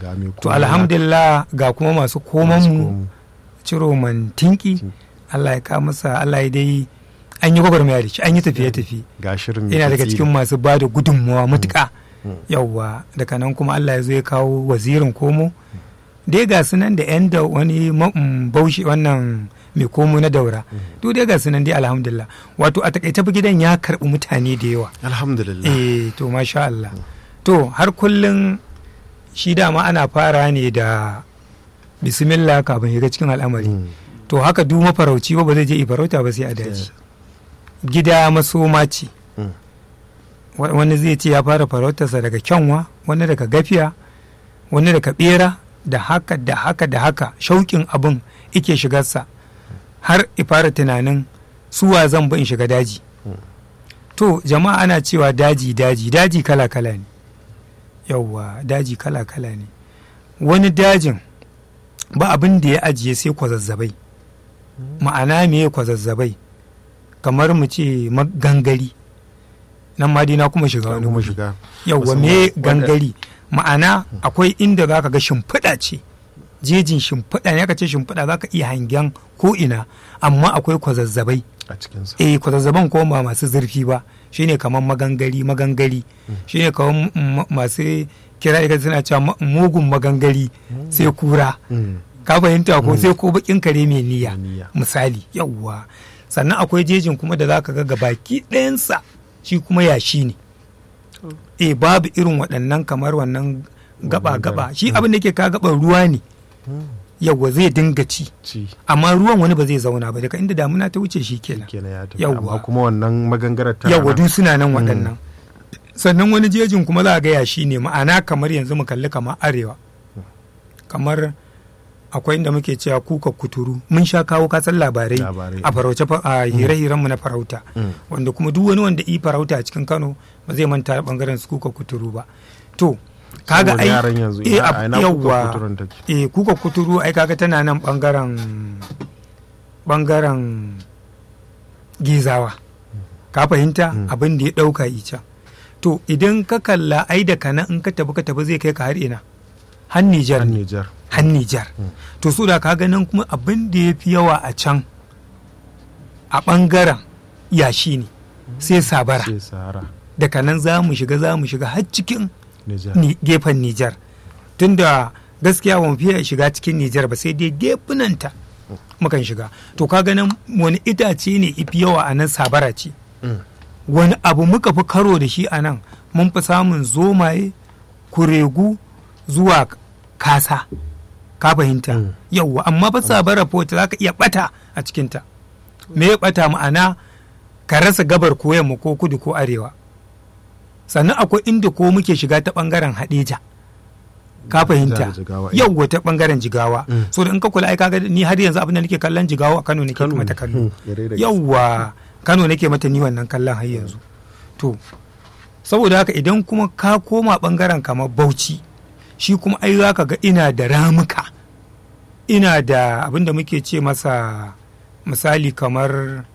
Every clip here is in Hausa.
ga mai to komai alhamdulillah ga kuma masu masu komanmu komo. ciro man tinki Allah ya ka masa Allah ya dai an yi gwagwarmaya da shi an yi tafiye-tafiye ga shirin mai yana daga tatsiri. cikin masu ba da gudunmawa matuƙa yauwa daga nan kuma Allah ya zo ya kawo wazirin komo dai ga su nan da yan da wani ma- mm, baushi wannan mai komo na daura duk dai ga su nan dai alhamdulillah wato a takaice fa gidan ya karɓi mutane da yawa alhamdulillah eh to masha Allah to har kullun shi dama ana fara ne da bismillah kafin shiga cikin al'amari Mm. to haka duk mafarauci ba ba zai je i farauta ba sai a daji gida masoma ce Mm. Wa- wani zai ce ya fara farautarsa daga kyanwa wani daga gafiya wani daga bera da haka da haka da haka shauƙin abin ike shigarsa har i fara tunanin suwa zan bi in shiga daji to jama'a ana cewa daji daji daji kala kala ne yauwa daji kala kala ne wani dajin ba abin da ya ajiye sai kwazazzabai ma'ana me kwazazzabai kamar mu ce ma- gangari nan ma dai na kuma shiga wani kuma wuri shiga yauwa musamman me wanda- gangari ma'ana akwai inda za ka ga shimfiɗa ce jejin shimfiɗa ne aka ce shimfiɗa za ka iya hangen ko ina amma akwai kwazazzabai a cikinsa eh kwazazzaban ko ba masu zurfi ba shine kamar magangari magangari shine kamar m- m- masu kira da suna cewa ma- mugun magangari sai kura Mm. ka fahimta ko sai ko bakin kare mai niyya Mai niyya. misali yawwa sannan akwai jejin kuma da zaka ga gabaki ɗayansa shi kuma yashi ne eh babu irin waɗannan kamar wannan gaba gaba shi abin da yake ka gaban ruwa ne yawwa zai dinga ci ci amma ruwan wani ba zai zauna ba daga inda damuna ta wuce shi kenan kenan ya tafi Yawwa. amma kuma wannan magangarar ta yawwa duk suna nan waɗannan sannan wani jejin kuma za a gaya shi ne ma'ana kamar yanzu mu kalli kamar arewa kamar akwai inda muke cewa kuka kuturu mun sha kawo kasan labarai Labarai. a farauce fa- a hire-hiren mu na farauta Mm. wanda kuma duk wani wanda i farauta a cikin Kano ba zai manta da bangaren su kuka kuturu ba to kaga Saboda ai yaran yanzu eh, ina- a- a ina kuka yawwa. kuturun take? eh kuka kuturu ai kaga tana nan bangaren bangaren gizawa ka fahimta abin da ya dauka ita to idan ka kalla ai da kana in ka tafi ka tafi zai kai ka har ina har Nijar Har ne Nijar har Nijar to su da ka nan kuma abin da ya fi yawa a can a bangaren yashi ne sai sabara sai Sahara daga nan za mu shiga za mu shiga har cikin Nijar ni gefen Nijar tunda gaskiya ba mu fiye shiga cikin Nijar ba sai dai gefunanta mukan shiga to ka ganin wani itace ne ifi yawa a nan sabara ce Mm. wani abu muka fi karo da shi a nan mun fi samun zomaye kuregu zuwa kasa ka fahimta Mm. yauwa amma fa sabara fa za ka iya bata a cikinta me ya bata ma'ana ka rasa gabar ko yamma ko kudu ko arewa sannan akwai inda ko muke shiga ta bangaren hadeja ka fahimta Jihar Jigawa, eh. yauwa ta bangaren jigawa Mm. so da in ka kula ai kaga ni har yanzu abin da nake kallon jigawa a Kano nake Kano mata ne. kallo Mm, yare da gaske. yauwa Kano nake mata ni wannan kallon har yanzu to saboda haka idan kuma ka koma bangaren kamar Bauchi shi kuma ai zaka ga ina da ramuka ina da abin da muke ce masa misali kamar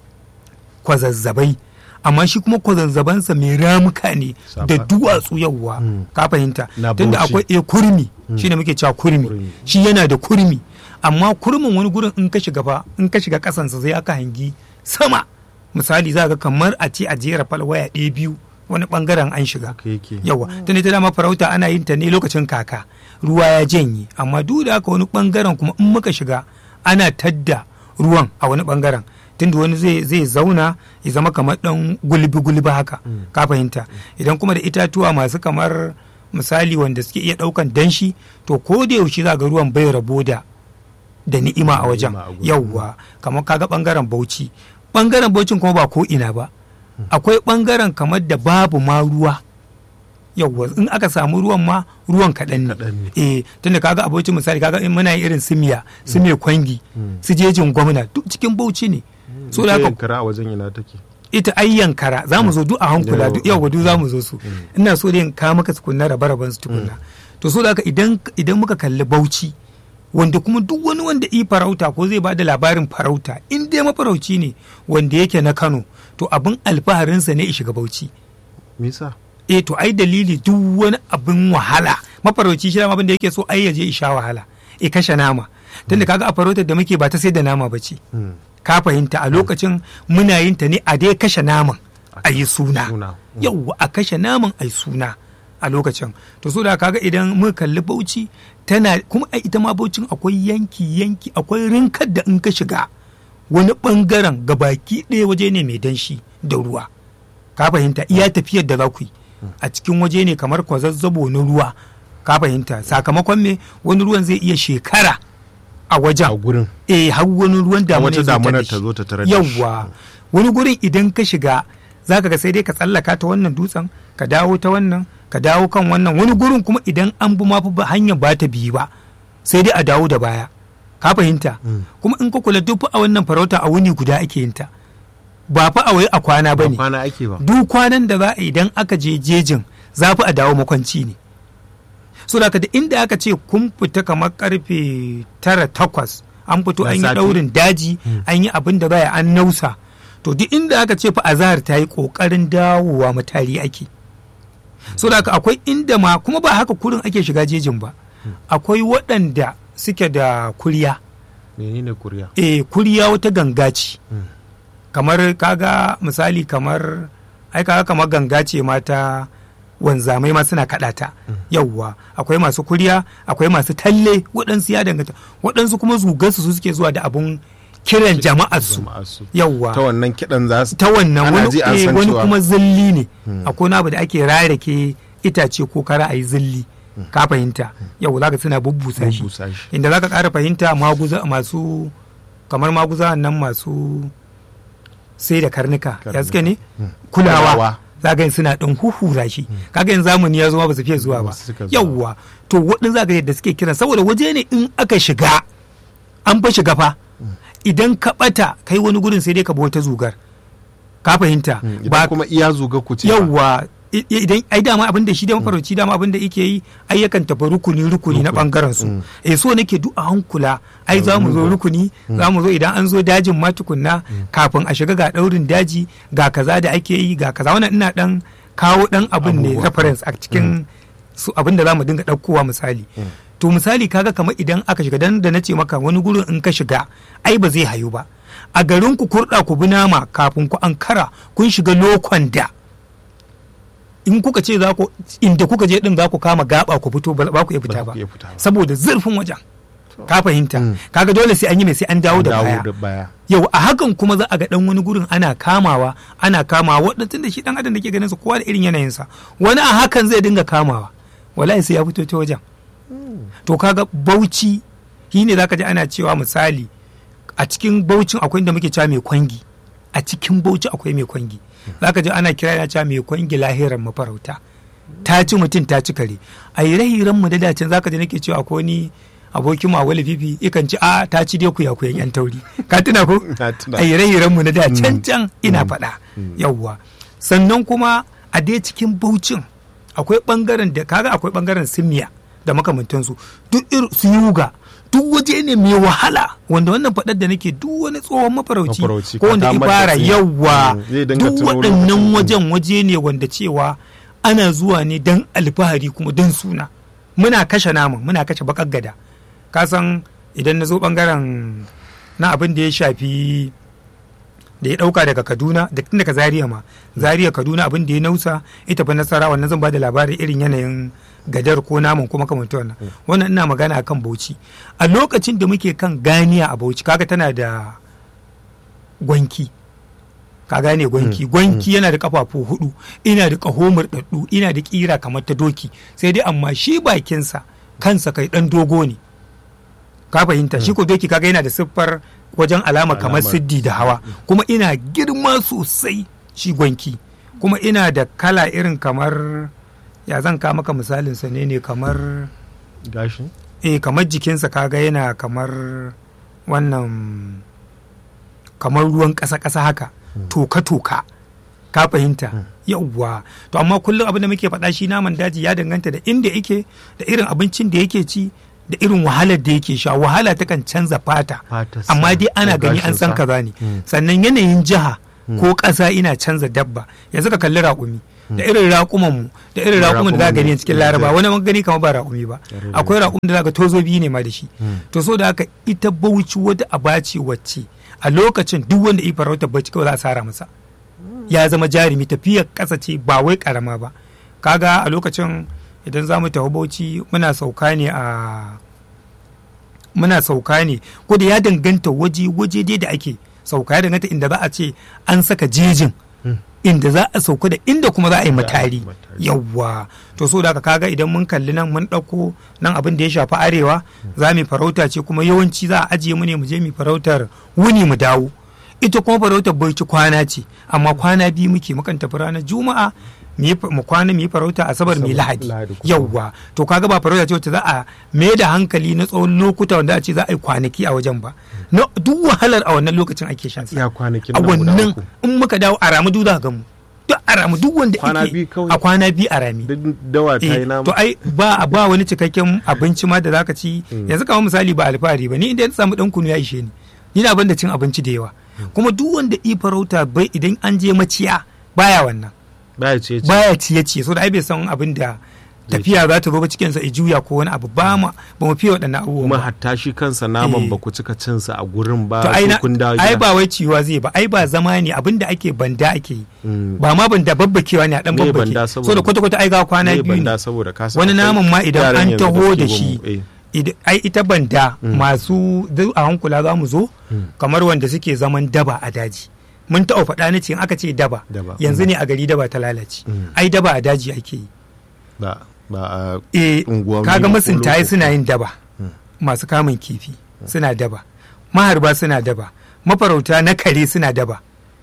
kwazazzabai amma shi kuma kwazazzabansa mai ramuka ne Safa- da duwatsu yauwa Mm. ka fahimta Na tunda Bauchi. akwai e kurmi shine muke cewa kurmi Kurmi. shi yana da kurmi amma kurmin wani gurin in ka shiga fa in ka shiga kasansa sai aka hangi sama misali za ga kamar a ce a jera falwaya ɗaya biyu wani bangaren an shiga haka yake yawa tun ita dama farauta ana yin ta ne lokacin kaka ruwa ya janye amma duk da haka wani bangaren kuma in muka shiga ana tadda ruwan a wani bangaren tunda wani zai zai zauna ya zama kamar dan gulbi gulbi haka ka fahimta idan kuma da itatuwa masu kamar misali wanda suke iya daukan danshi to ko da yaushe za ga ruwan bai rabo da da ni'ima a wajen Ni'ima a gurin. yauwa kamar kaga bangaren bauchi bangaren bauchin kuma ba ko ina ba akwai bangaren kamar da babu ma ruwa yauwa in aka samu ruwan ma ruwan kaɗan Kaɗan ne ne. eh tunda kaga abocin misali kaga in muna yin irin simiya simiya kwangi su jejin gwamna duk cikin bauchi ne so da Ita haka yankara a wajen ina take ita ayyan kara za mu zo duk a hankula Yau, duk yau duk za mu zo su ina so da ka maka tukunna rabe raben su tukunna to so da haka idan idan muka kalli bauchi wanda kuma duk wani wanda i farauta ko zai ba da labarin farauta in dai mafarauci ne wanda yake na Kano to abin alfaharinsa ne ya shiga bauchi me yasa eh to ai dalili duk wani abin wahala mafarauci shi abin da yake so ai ya je isha wahala e kashe nama tunda kaga a farautar da muke ba ta sai da nama ba ce Mm. ka fahimta a lokacin muna yin ta ne a dai kashe naman a yi suna Suna. yauwa a kashe naman a yi suna a lokacin to so da kaga idan muka kalli bauchi tana kuma a ita ma baucin akwai yanki yanki akwai rinkar da in ka shiga wani bangaren gabaki ɗaya waje ne mai danshi da ruwa ka fahimta iya tafiyar da za ku yi a cikin waje ne kamar kwazazzabo na ruwa ka fahimta sakamakon me wani ruwan zai iya shekara a a wajen gurin eh har wani ruwan damuna wata ya zo damunar da ta shi. zo ta tarar da shi. yawwa wani gurin idan ka shiga zaka ga sai dai ka tsallaka ta wannan dutsen ka dawo ta wannan ka dawo kan wannan wani gurin kuma idan an bi mafi ba hanyar ba ta biyu ba sai dai a dawo da baya ka fahimta Mm. kuma in ka kula duk fa a wannan farauta a wuni guda ake yin ta ba fa a wai a kwana ba ba ne kwana ake ba duk kwanan da za a idan aka je jejin za fi a dawo makwanci ne so da da inda aka ce kun fita kamar karfe tara takwas an fito Na an yi safe. daurin daji an yi abin da baya an nausa to duk inda aka ce fa azahar ta yi kokarin dawowa matari ake so da haka akwai inda ma kuma ba haka kurin ake shiga jejin ba akwai waɗanda suke da kuriya menene kuriya eh kuriya wata ganga ce Mm. kamar kaga misali kamar ai kaga kamar ganga ce mata wanzamai ma suna kaɗa ta yawwa akwai masu kuriya akwai masu talle waɗansu ya danganta waɗansu kuma zugansu su suke zuwa da abun kiran jama'ar su Jama'ar su. yawwa ta wannan kiɗan za su ta wannan Ana wani, ji an eh, san wani cewa- kuma zilli ne akwai wani abu da ake rarake itace ko kara a yi zilli ka fahimta yau zaka suna bubbusa shi Bubbusa shi. inda zaka ƙara fahimta maguza masu kamar maguza nan masu sai da karnuka ya Karnuka. suke ne Kulawa. kulawa zaka yin suna ɗan huhura shi kaga yin zamani ya zo ma ba su fiye zuwa ba Ba su suka zuwa. yawwa to waɗin zaka yadda suke kiran saboda waje ne in aka shiga an fa shiga fa idan ka ɓata kai wani gurin sai dai ka bi wata zugar ka fahimta Mm, idan kuma iya zuga ku ce ba. yawwa i- i- idan ai dama abin da shi da mafarauci dama abin da yake yi ai yakan tafi rukuni rukuni na bangaren su Mm. eh so nake duk a hankula ai za mu zo rukuni za mu zo idan an zo dajin ma tukunna kafin a shiga ga daurin daji ga kaza da ake yi ga kaza wannan ina dan kawo dan abin ne Abubuwa. reference a cikin su abin da za mu dinga ɗaukowa misali to misali kaga kamar idan aka shiga dan da nace maka wani gurin in ka shiga ai ba zai hayu ba a garin ku kurɗa ku bi nama kafin ku ankara kun shiga lokon da in kuka ce za ku inda kuka je din za ku kama gaba ku fito ba ba ku iya Ba fita za ba ku iya fita ba. saboda zurfin wajen ka fahimta Mm. kaga dole sai an yi mai sai an dawo da baya da baya yau a hakan kuma za a ga dan wani gurin ana kamawa ana kamawa waɗanda da shi dan adam da ke ganin sa kowa da irin yanayinsa wani a hakan zai dinga kamawa wallahi sai ya fito ta wajen to kaga bauchi shi ne zaka ji ana cewa misali a cikin baucin akwai inda muke cewa mai kwangi a cikin bauchi akwai mai kwangi zaka ji ana kira yana cewa mai kwangi lahiran mafarauta ta ci mutum ta ci kare a ire mu da dacin zaka ji nake cewa akwai wani abokin ma wali fifi ikan ci a ta ci dai ku ya kuyan yan tauri ka tuna ko Na tuna. a ire mu na da can can ina faɗa yawwa sannan kuma a dai cikin baucin akwai bangaren da kaga akwai bangaren simiya da makamantansu duk irin su yuga duk waje ne mai wahala wanda wannan faɗar da nake duk wani tsohon mafarauci Mafarauci, ko wanda ka damar da ifara su. yawa Mm, zai dinga duk tuno waɗannan lokacin. wajen waje ne wanda cewa ana zuwa ne don alfahari kuma don suna muna kashe naman muna kashe bakar gada ka san idan na zo bangaren na abin da ya shafi da ya dauka daga kaduna da tun daga zaria ma zaria kaduna abin da ya nausa ita fa nasara wannan zan ba da labarin irin yanayin gadar ko naman kuma kamar wannan wannan ina magana akan bauchi a lokacin da muke kan ganiya a bauchi kaga tana da gwanki ka gane gwanki gwanki yana da kafafu hudu ina da kaho murɗaɗɗu ina da kira kamar ta doki sai dai amma shi bakinsa kansa kai dan dogo ne ka fahimta shi ko doki kaga yana da siffar wajen alama kamar Alamar. siddi da hawa kuma ina girma sosai shi gwanki kuma ina da kala irin kamar ya zan ka maka misalin sa ne ne kamar gashi eh kamar jikinsa kaga yana kamar wannan kamar ruwan ƙasa-ƙasa haka toka-toka ka fahimta yauwa to amma kullum abin da muke faɗa shi naman daji ya danganta da inda yake da irin abincin da yake ci da irin wahalar da yake sha wahala takan canza fata Fatarsa amma dai ana ko gani an san gashinsa. kaza ne Mm. sannan yanayin jiha ko ƙasa ina canza dabba yanzu ka kalli raƙumi da irin raƙuman mu da irin raƙuman da za gani cikin laraba wani man gani kamar ba raƙumi ba akwai raƙumin da za ga tozo biyu ne ma da shi to so da haka ita bauchi wata abaci wacce a lokacin duk wanda yi farauta bauchi kawai za a sara masa ya zama jarumi tafiyar ƙasa ce ba wai ƙarama ba kaga a lokacin idan za mu tafi bauchi muna sauka ne a muna sauka ne ko da ya danganta waje waje dai da ake sauka ya danganta inda za a ce an saka jejin inda za a sauka da inda kuma za a yi matari yawwa to so da kaga idan mun kalli nan mun ɗauko nan abin da ya shafi arewa za mu farauta ce kuma yawanci za a ajiye mu ne mu je mu farautar wuni mu dawo ita kuma farautar barci kwana ce amma kwana biyu muke mukan tafi ranar juma'a mu kwana mu yi farauta asabar mai lahadi yauwa to kaga ba farauta ce wacce za a mai da hankali na tsawon lokuta wanda a ce za a yi kwanaki a wajen ba duk wahalar a wannan lokacin ake shan sa ya kwanakin a wannan in muka dawo a ramu duk za ka mu duk a ramu duk wanda ake a kwana biyu a rami dawa ta yi nama to ai ba ba wani cikakken abinci ma da zaka ci yanzu kamar misali ba alfahari ba ni inda ya samu dan kunu ya ishe ni ni na banda cin abinci da yawa kuma duk wanda i farauta bai idan an je maciya baya wannan baya ciye baya ciye ciye so da ai bai san abin da tafiya za ta zo ba cikin sa juya ko wani abu ba ma ba mu fiye waɗannan abubuwan kuma hatta shi kansa naman ba ku cika cin sa a gurin ba to ai ba wai ciwa zai ba ai ba zama ne abin da ake banda ake yi ba ma banda babbakewa ne a dan babbake so da kwata kwata ai ga kwana biyu ne wani naman ma idan an taho da shi ai ita banda masu a hankula za mu zo kamar wanda suke zaman daba a daji mun taɓa faɗa na ce aka ce daba yanzu ne a gari daba ta lalace ai daba a daji ake yi ba a unguwa kaga masuntaye suna yin daba masu kamun kifi suna daba maharba suna daba mafarauta na kare suna daba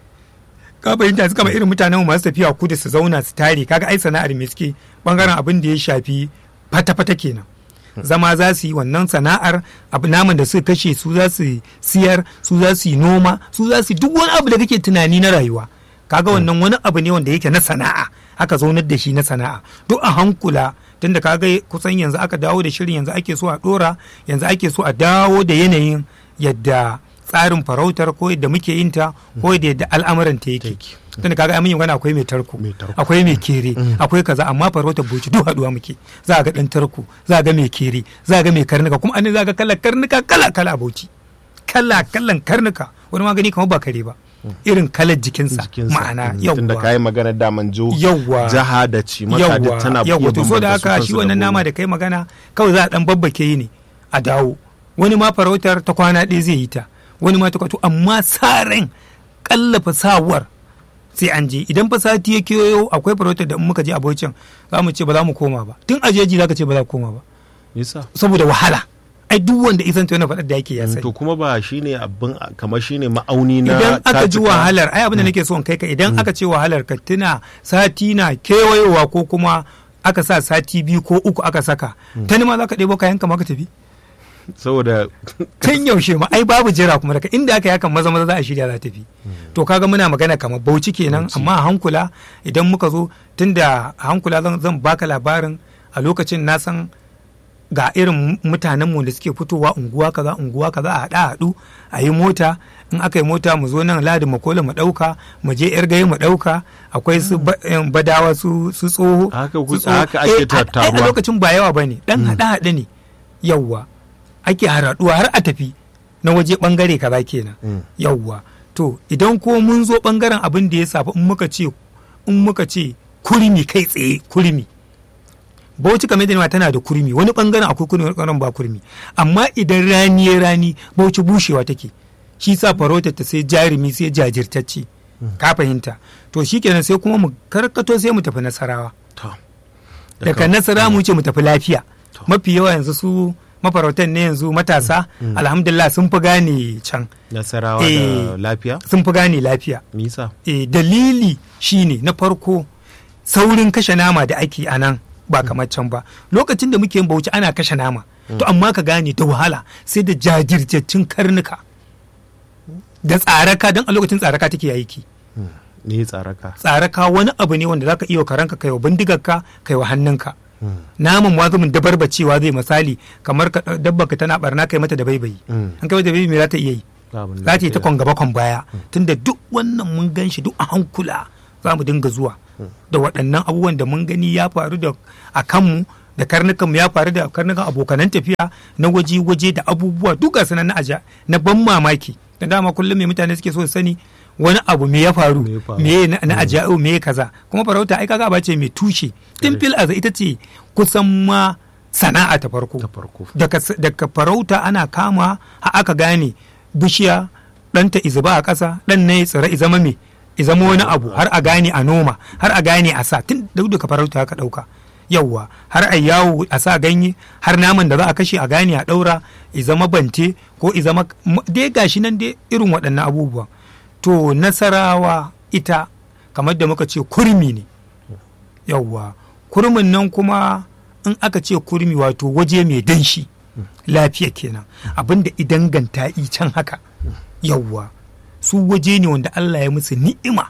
ka fahimta su kama irin mutanen masu tafiya kudu su zauna su tare kaga ai sana'ar me suke bangaren abin da ya shafi fata-fata kenan zama za su yi wannan sana'ar abu naman da suka kashe su za su siyar su za su yi noma su za su duk wani abu da kake tunani na rayuwa kaga wannan wani abu ne wanda yake na sana'a aka zaunar da shi na sana'a duk a hankula tunda kaga kusan yanzu aka dawo da shirin yanzu ake so a dora yanzu ake so a dawo da yanayin yadda tsarin farautar ko yadda muke yin ta ko yadda al'amuran ta yake tunda kaga amin magana akwai mai tarko akwai mai kere akwai kaza amma farautar boci duk haduwa muke za ga dan tarko za ga mai kere za ga mai karnuka kuma an za ga kala karnuka kala kala a boci kala kalan karnuka wani magani kamar ba kare ba irin kalar jikinsa ma'ana yawwa tunda kayi magana daman jo yawwa jaha da ci maka da tana yawwa to so da haka shi wannan nama da kai magana kawai za a dan babbake yi ne a dawo wani ma farautar ta kwana ɗaya zai yi ta wani ma ta kwato amma sa ran kallafa sawar sai an je idan fa sati ya kewayo akwai farautar da in muka je abocin za mu ce ba za mu koma ba tun a jeji za ka ce ba za ku koma ba saboda wahala ai duk wanda isan tona faɗar da yake ya sani to kuma ba shine abin kamar shine ma'auni na idan aka ji wahalar ai abin da nake so in kai ka idan aka ce wahalar ka tuna sati na kewayowa ko kuma aka sa sati biyu ko uku aka saka ta ma za ka ɗebo kayan ka ma ka tafi saboda tun yaushe ma ai babu jira kuma daga inda aka yakan maza maza za a shirya za tafi to kaga muna magana kamar bauchi kenan amma a hankula idan muka zo tunda a hankula zan baka labarin a lokacin na san ga irin mutanen mu da suke fitowa unguwa kaza unguwa kaza a haɗa haɗu a yi mota in aka yi mota mu zo nan ladi makola mu ɗauka mu je yar gaye mu ɗauka akwai su badawa su tsoho haka ake tattaruwa a lokacin ba yawa bane dan haɗa haɗe ne yawwa ake haraduwa har a tafi na waje bangare kaza kenan yawwa to idan ko mun zo bangaren abin da ya safi in muka ce in muka ce kurmi kai tsaye kurmi bauchi kamar da tana da kurmi wani bangaren akwai kurmi wani bangaren ba kurmi amma idan rani ya rani bauchi bushewa take shi sa farautar ta sai jarumi sai jajirtacce ka fahimta to shikenan sai kuma mu karkato sai mu tafi nasarawa daga nasara mu ce mu tafi lafiya mafi yawa yanzu su mafarautan ne yanzu matasa alhamdulillah sun fi gane can nasarawa da lafiya sun fi gane lafiya nisa e, dalili shine na farko saurin kashe nama da ake a nan ba kamar can ba lokacin da muke yin bauchi ana kashe nama to amma ka gane da wahala sai da jajirtaccen karnuka da tsaraka don a lokacin tsaraka take aiki ne tsaraka tsaraka wani abu ne wanda zaka iya karanka kai wa bindigarka kai wa hannunka naman wazumin dabarbacewa zai misali kamar dabba ka tana barna kai mata da baibayi an kai mata da baibayi me za ta iya yi za ta yi ta kwan gaba kwan baya tunda duk wannan mun gan shi duk a hankula za mu dinga zuwa da waɗannan abubuwan da mun gani ya faru da a kanmu da karnukan ya faru da karnukan abokanan tafiya na waje-waje da abubuwa duka sanan na aja na ban mamaki da dama kullum mai mutane suke so su sani wani abu me ya faru Me ya faru. me na, na aja'u me kaza kuma farauta ai kaga ba ce mai tushe tun fil aza ita ce kusan ma sana'a ta farko ta farko daga, s- daga farauta ana kama har aka gane bishiya ɗanta izuba a ƙasa ɗan na ya tsira izama me izama wani abu har a gane a noma har a gane a sa tun duk daga farauta aka ɗauka yawwa har a yawo a sa ganye har naman da za a kashe a gane a ɗaura izama bante ko izama m- dai gashi nan dai irin waɗannan abubuwan to nasarawa ita kamar da muka ce kurmi ne yawwa kurmin nan kuma in aka ce kurmi wato waje mai danshi lafiya kenan abinda idan ganta i can haka yawwa su waje ne wanda Allah ya musu ni'ima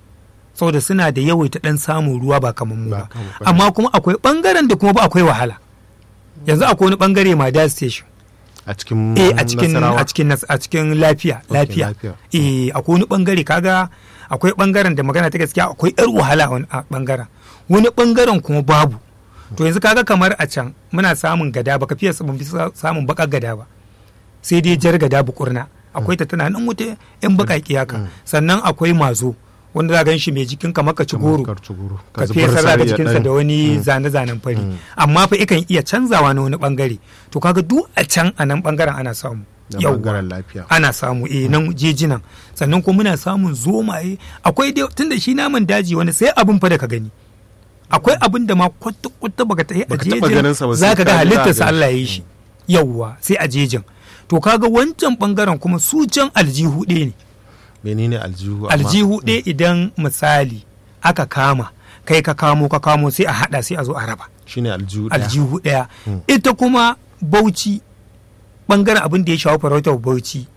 saboda suna da yawaita dan samun ruwa ba kamar mu Ba ba kamar mu. amma kuma akwai bangaren da kuma ba akwai wahala yanzu akwai wani bangare ma station a cikin eh a cikin Nasarawa. a cikin nas- a cikin lafiya Ok, lafiya lafiya. eh akwai wani bangare kaga akwai bangaren da magana ta gaskiya akwai yar wahala a wani a bangaren wani bangaren kuma babu to yanzu kaga kamar a can muna samun gada baka fiye mun fi sa- samun bakar gada ba sai dai jar gada bukurna akwai ta tana nan wuta yan bakaki haka sannan akwai mazo wanda za gan shi mai jikin kamar ka ci goro Kamar karci goro. ka zubar fesa sari ga ya jikinsa ɗan- da wani zane-zanen fari amma fa ikan iya canzawa na wani bangare to kaga duk a can a nan bangaren ana samu da Yawwa. bangaren lafiya ana samu eh nan jejinan sannan kuma muna samun zomaye akwai dai tunda shi naman daji wani sai abin fa da ka gani akwai abin da ma kwata kwata baka ta a Baka taɓa ganinsa ba, sai za ka ga ka ji za a halittarsa gan Allah ya yi shi yawwa sai a jejin to kaga wancan bangaren kuma su can aljihu ɗaya ne menene aljihu amma- aljihu ɗaya idan misali aka kama kai ka kamo ka kamo sai a haɗa sai a zo a raba shine aljihu ɗaya. aljihu ɗaya ita kuma bauchi ɓangaren abin da ya shawo farautar bauchi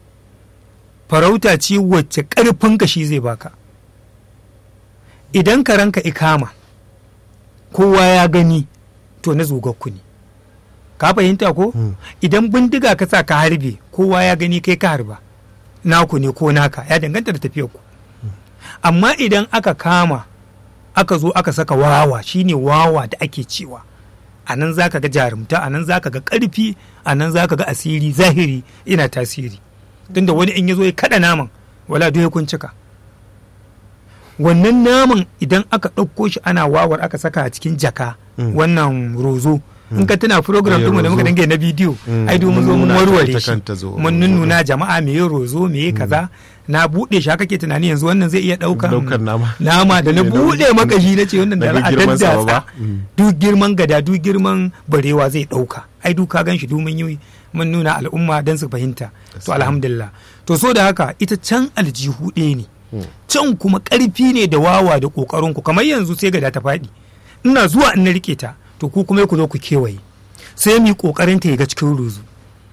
farauta ce wacce ƙarfin kashi zai baka idan ka ranka ikama kowa ya gani to na zugakku ne ka fahimta ko Mm. idan bindiga ka sa ka harbe kowa ya gani kai ka harba naku ne ko naka ya danganta da tafiyar ku amma idan aka kama aka zo aka saka wawa shine wawa da ake cewa a nan za ka ga jarumta a nan za ka ga ƙarfi a nan za ka ga asiri zahiri ina tasiri tunda wani in ya zo ya kaɗa naman wala duk ya kun cika wannan naman idan aka ɗauko shi ana wawar aka saka a cikin jaka Mm. wannan rozo in ka tuna program Eh, ɗinmu da muka rozo. dange na bidiyo Mm, ai domin mun zo mun nuna ta warware ita shi kanta zo- mun nunnuna jama'a me ya rozo me ya kaza na buɗe shi haka ke tunani yanzu wannan zai iya ɗaukan Ɗaukar nama. nama da na Da buɗe makashi na ce wannan da Daga za a girman sa daddatsa ba. Mm. duk girman gada duk girman barewa zai ɗauka ai duka gan shi domin yi mun nuna al'umma don su fahimta to Gaskiya. alhamdulillah to so da haka ita can aljihu ɗaya ne Mm. can kuma ƙarfi ne da wawa da ƙoƙarin ku kamar yanzu sai gada ta faɗi ina zuwa in na rike ta to ku kuma ku zo ku kewaye sai mu yi ƙoƙarin ta ya ga cikin ruzu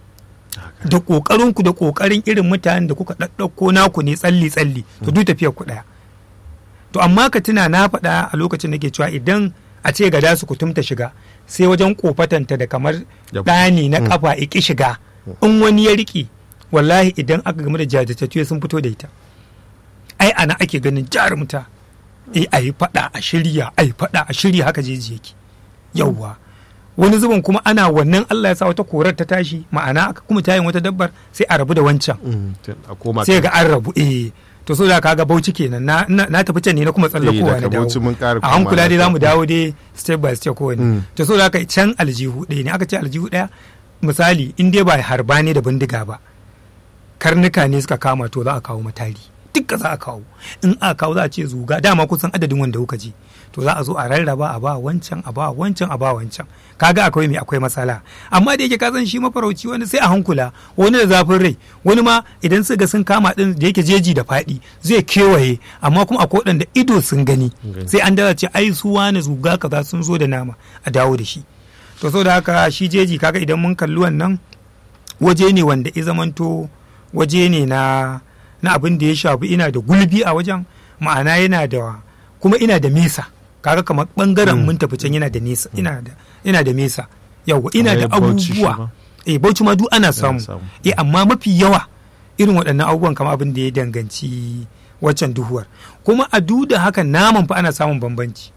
Haka. da ƙoƙarin ku da ƙoƙarin irin mutanen da kuka ɗaɗɗauko naku ne tsalli tsalli to duk tafiyar ku ɗaya to amma ka tuna na faɗa a lokacin da ke cewa idan a ce gada su kutumta shiga sai wajen kofatanta da kamar Da- ɗani na Mm. kafa iki shiga in wani ya riƙe wallahi idan aka game da jajirtattu sun fito da ita ai ana ake ganin jarumta eh a yi faɗa a shirya a yi faɗa a shirya haka jeji yake yauwa wani zubin kuma ana wannan Allah ya sa wata korar ta tashi ma'ana aka kuma tayin wata dabbar sai a rabu da wancan Mm, tun- a koma sai kan- ga an rabu eh to so da kaga bauchi kenan na, na, na tafi can ne na kuma tsallakowa daga na dawo Bauchi mun ƙara a hankula komawa dai ta- zamu dawo dai step by step kowane Mm. to so da haka can aljihu ɗaya ne aka ce aljihu ɗaya misali in dai ba harba ne da bindiga ba karnuka ne suka kama to za a kawo matari dukka za a kawo in aka kawo za a ce zuga dama kusan adadin wanda kuka je to za a zo a rarraba a ba wancan a ba wancan a ba wancan kaga akwai mai akwai matsala amma da yake ka san shi mafarauci wani sai a hankula wani da zafin rai wani ma idan suka ga sun kama din da yake jeji da faɗi zai kewaye amma kuma akwai waɗanda ido sun gani Gani. sai an dace ce ai su wani zuga kaza sun zo da nama a dawo da shi to saboda haka shi jeji kaga idan mun kalli wannan waje ne wanda ya zamanto waje ne na na abin da ya shafi ina da gulbi a wajen ma'ana yana da kuma ina da mesa kaga kamar bangaren mun tafi can yana da nesa ina da ina da mesa yawa ina da Kamar Bauchi shi abubuwa ma. eh bauchi ma duk ana samu samu. eh amma mafi yawa irin waɗannan abubuwan kamar abin da ya danganci waccan duhuwar kuma a duda haka naman fa ana samun bambanci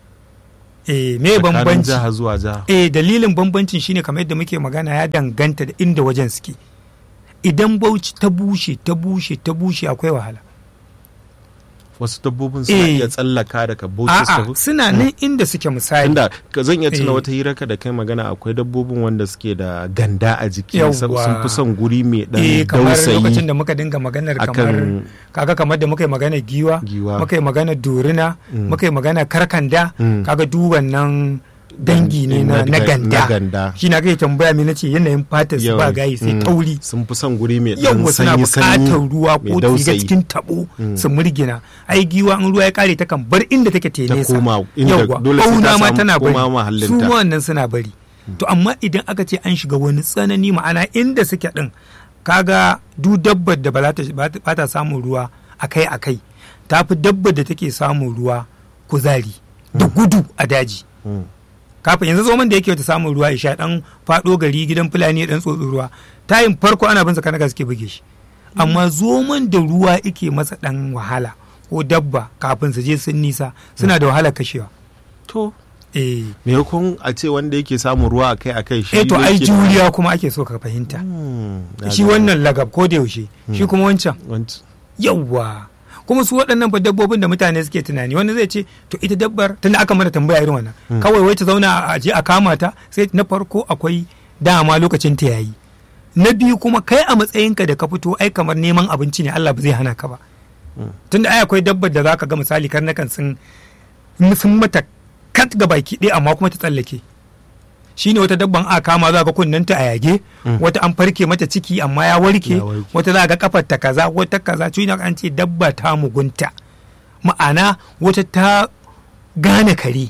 eh me Tsakanin bambanci jiha zuwa jiha eh dalilin bambancin shine kamar yadda muke magana ya danganta da inda wajen suke idan bauchi ta bushe ta bushe ta bushe akwai wahala wasu dabbobin suna Eh. iya tsallaka daga bauchi su a'a tafi suna nan inda suke misali inda ka zan iya tuna Eh. wata hirarka da kai magana akwai dabbobin wanda suke da ganda a jiki Yawwa. sun fi son guri mai dan eh kamar lokacin dausayi da muka dinga maganar akan kamar kaga kamar da muka yi magana giwa giwa muka yi magana dorina Mm. muka yi magana karkanda Mm. kaga duk wannan dangi ne na, na na ganda ganda shi na kai tambaya me nace yanayin fatar su ba Yawan- gayi sai mm. tauri sun fi son guri mai dan yawwa suna sanyi sanyi buƙatar ruwa mai ko ta shiga dausayi. cikin tabo Mm. su murgina ai giwa in ruwa ya kare ta kan bar inda take te ta nesa koma inda yawwa dole sai ta ɓauna ma samu tana bari koma su mahallinta wannan suna bari to amma idan aka ce an shiga wani tsanani ma'ana inda suke din kaga du dabbar da ba za ta ba ta- ba ta samun ruwa akai akai ta fi dabbar da take samun ruwa kuzari da gudu a daji Mm. kafin yanzu zoman da yake wata samun ruwa ya sha dan fado gari gidan fulani ya dan tsotsi ruwa tayin farko ana bin sa kanaka suke buge shi amma zoman da ruwa yake masa dan wahala ko dabba kafin su je sun nisa suna da wahala kashewa to eh maimakon a ce wanda yake samun ruwa akai akai shi eh to ai yake- juriya kuma ake so ka fahimta Mm, na shi gane. wannan lagab ko da yaushe shi kuma wancan Wanc- yawwa kuma su waɗannan fa dabbobin da mutane suke tunani wani zai ce to ita dabbar tunda aka mana tambaya irin wannan kawai wai ta zauna a je a kama ta sai na farko akwai dama lokacin ta yayi na biyu kuma kai a matsayinka da ka fito ai kamar neman abinci ne Allah ba zai hana ka ba tunda ai akwai dabbar da zaka ga misali karnakan sun sun mata kat ga baki ɗaya amma kuma ta tsallake shine wata dabban a kama za ga kunnenta a yage wata an farke mata ciki amma ya warke Ya warke. wata za ga kafar ta kaza wata kaza shi ne an ce dabba ta mugunta ma'ana wata ta gane kare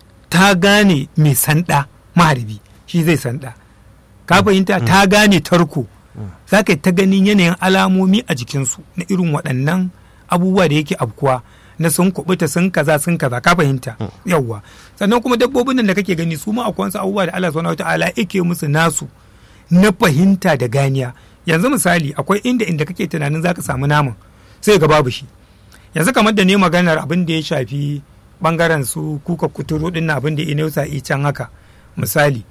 ta gane mai sanda maharbi shi zai sanda ka fahimta ta gane tarko za ka yi ta ganin yanayin alamomi a jikinsu na irin waɗannan abubuwa da yake afkuwa na sun kubuta sun kaza sun kaza ka fahimta yawwa sannan kuma dabbobin nan da kake gani su ma akwai wasu abubuwa da Allah subhanahu wataala yake musu nasu na fahimta da ganiya yanzu misali akwai inda inda kake tunanin zaka samu naman sai ga babu shi yanzu kamar da ne maganar abin da ya shafi bangaren su kuka kuturu din na abin da ya nausa i can haka misali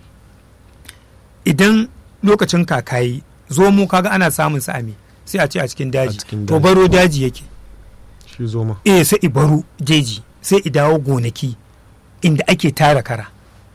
idan lokacin kakayi zo mu kaga ana samun sa ame sai a ce a cikin daji cikin to daji. baro daji yake shi zo ma eh sai i baro jeji sai i dawo gonaki inda ake tara kara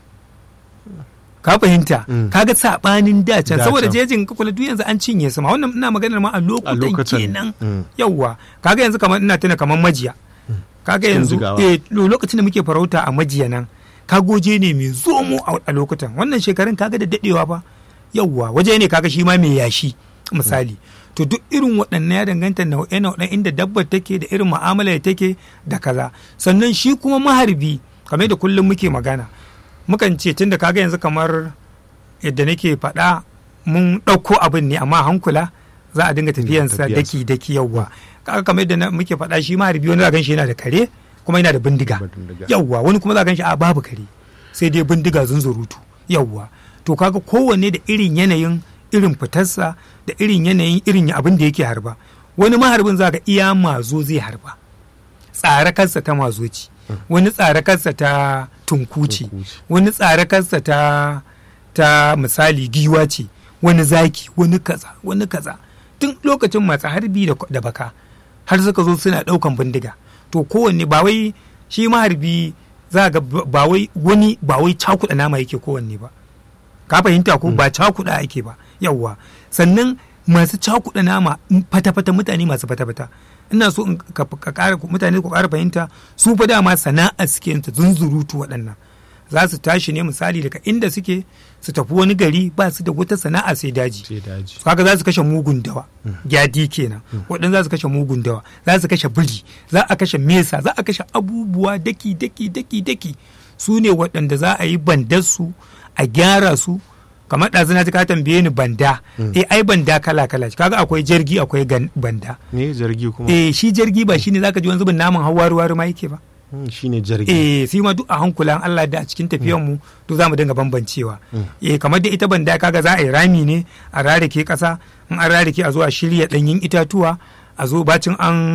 ka fahimta Mm. kaga sabanin dacen Da saboda can. jejin ka kula duk yanzu an cinye su ma wannan ina maganar ma a lokutan lokacin. kenan Mm. yawwa kaga yanzu kamar ina tuna kamar majiya kaga Cikin yanzu jigawa. eh lo- lokacin da muke farauta a majiya nan kagoje ne mai zomo a a lokutan wannan shekarun kaga da dadewa ba yawwa waje ne kaga shi ma mai yashi misali to duk irin waɗannan ya danganta nau'e nau'en inda dabbar take da irin mu'amala da take da kaza sannan shi kuma maharbi kamar da kullum muke magana mukan ce tunda kaga yanzu kamar yadda nake faɗa mun ɗauko abin ne amma hankula za a dinga tafiyansa tafiyansa. daki daki yawwa kaga kamar yadda na- muke faɗa shi maharbi wani za gan shi yana da kare kuma yana da bindiga Bindiga. yawwa wani kuma za gan shi a babu kare sai dai bindiga zunzurutu yawwa to kaga kowanne da irin yanayin irin fitarsa da irin yanayin irin abin da yake harba wani maharbin za ga iya mazo zai harba tsare kansa ta mazo ce wani tsare kansa ta tunkuci Tunkuci. wani tsare kansa ta ta misali giwa ce wani zaki wani kaza wani kaza tun lokacin masu harbi da, da baka har suka zo suna daukan bindiga to kowanne ba wai shi maharbi za ga ba ba wai wani ba wai cakuɗa nama yake kowanne ba ka fahimta ko ba cakuɗa ake ba yawwa sannan masu cakuɗa nama in fata-fata mutane masu fata-fata ina so in ka ka ƙara mutane ku ƙara fahimta su fa dama sana'a suke yin ta zunzurutu waɗannan za su tashi ne misali daga inda suke su tafi wani gari ba su da wata sana'a sai daji sai daji kaga za su kashe mugun dawa gyadi kenan waɗanda za su kashe mugun dawa za su kashe biri za a kashe mesa za a kashe abubuwa daki daki daki daki su ne waɗanda za a yi bandarsu a gyara su kamar ɗazu na ji ka tambaye ni banda eh ai banda kala kala kaga akwai jirgi akwai gan- banda ne jirgi kuma eh shi jirgi ba shine zaka ji wani zubin naman hawari wari ma yake ba Mm, shine jirgi eh sai ma duk a hankulan Allah da a cikin tafiyan mu duk zamu dinga bambancewa eh kamar da ita banda kaga za a yi rami ne a rarake kasa in an rarake a zo a shirya danyen itatuwa a zo bacin an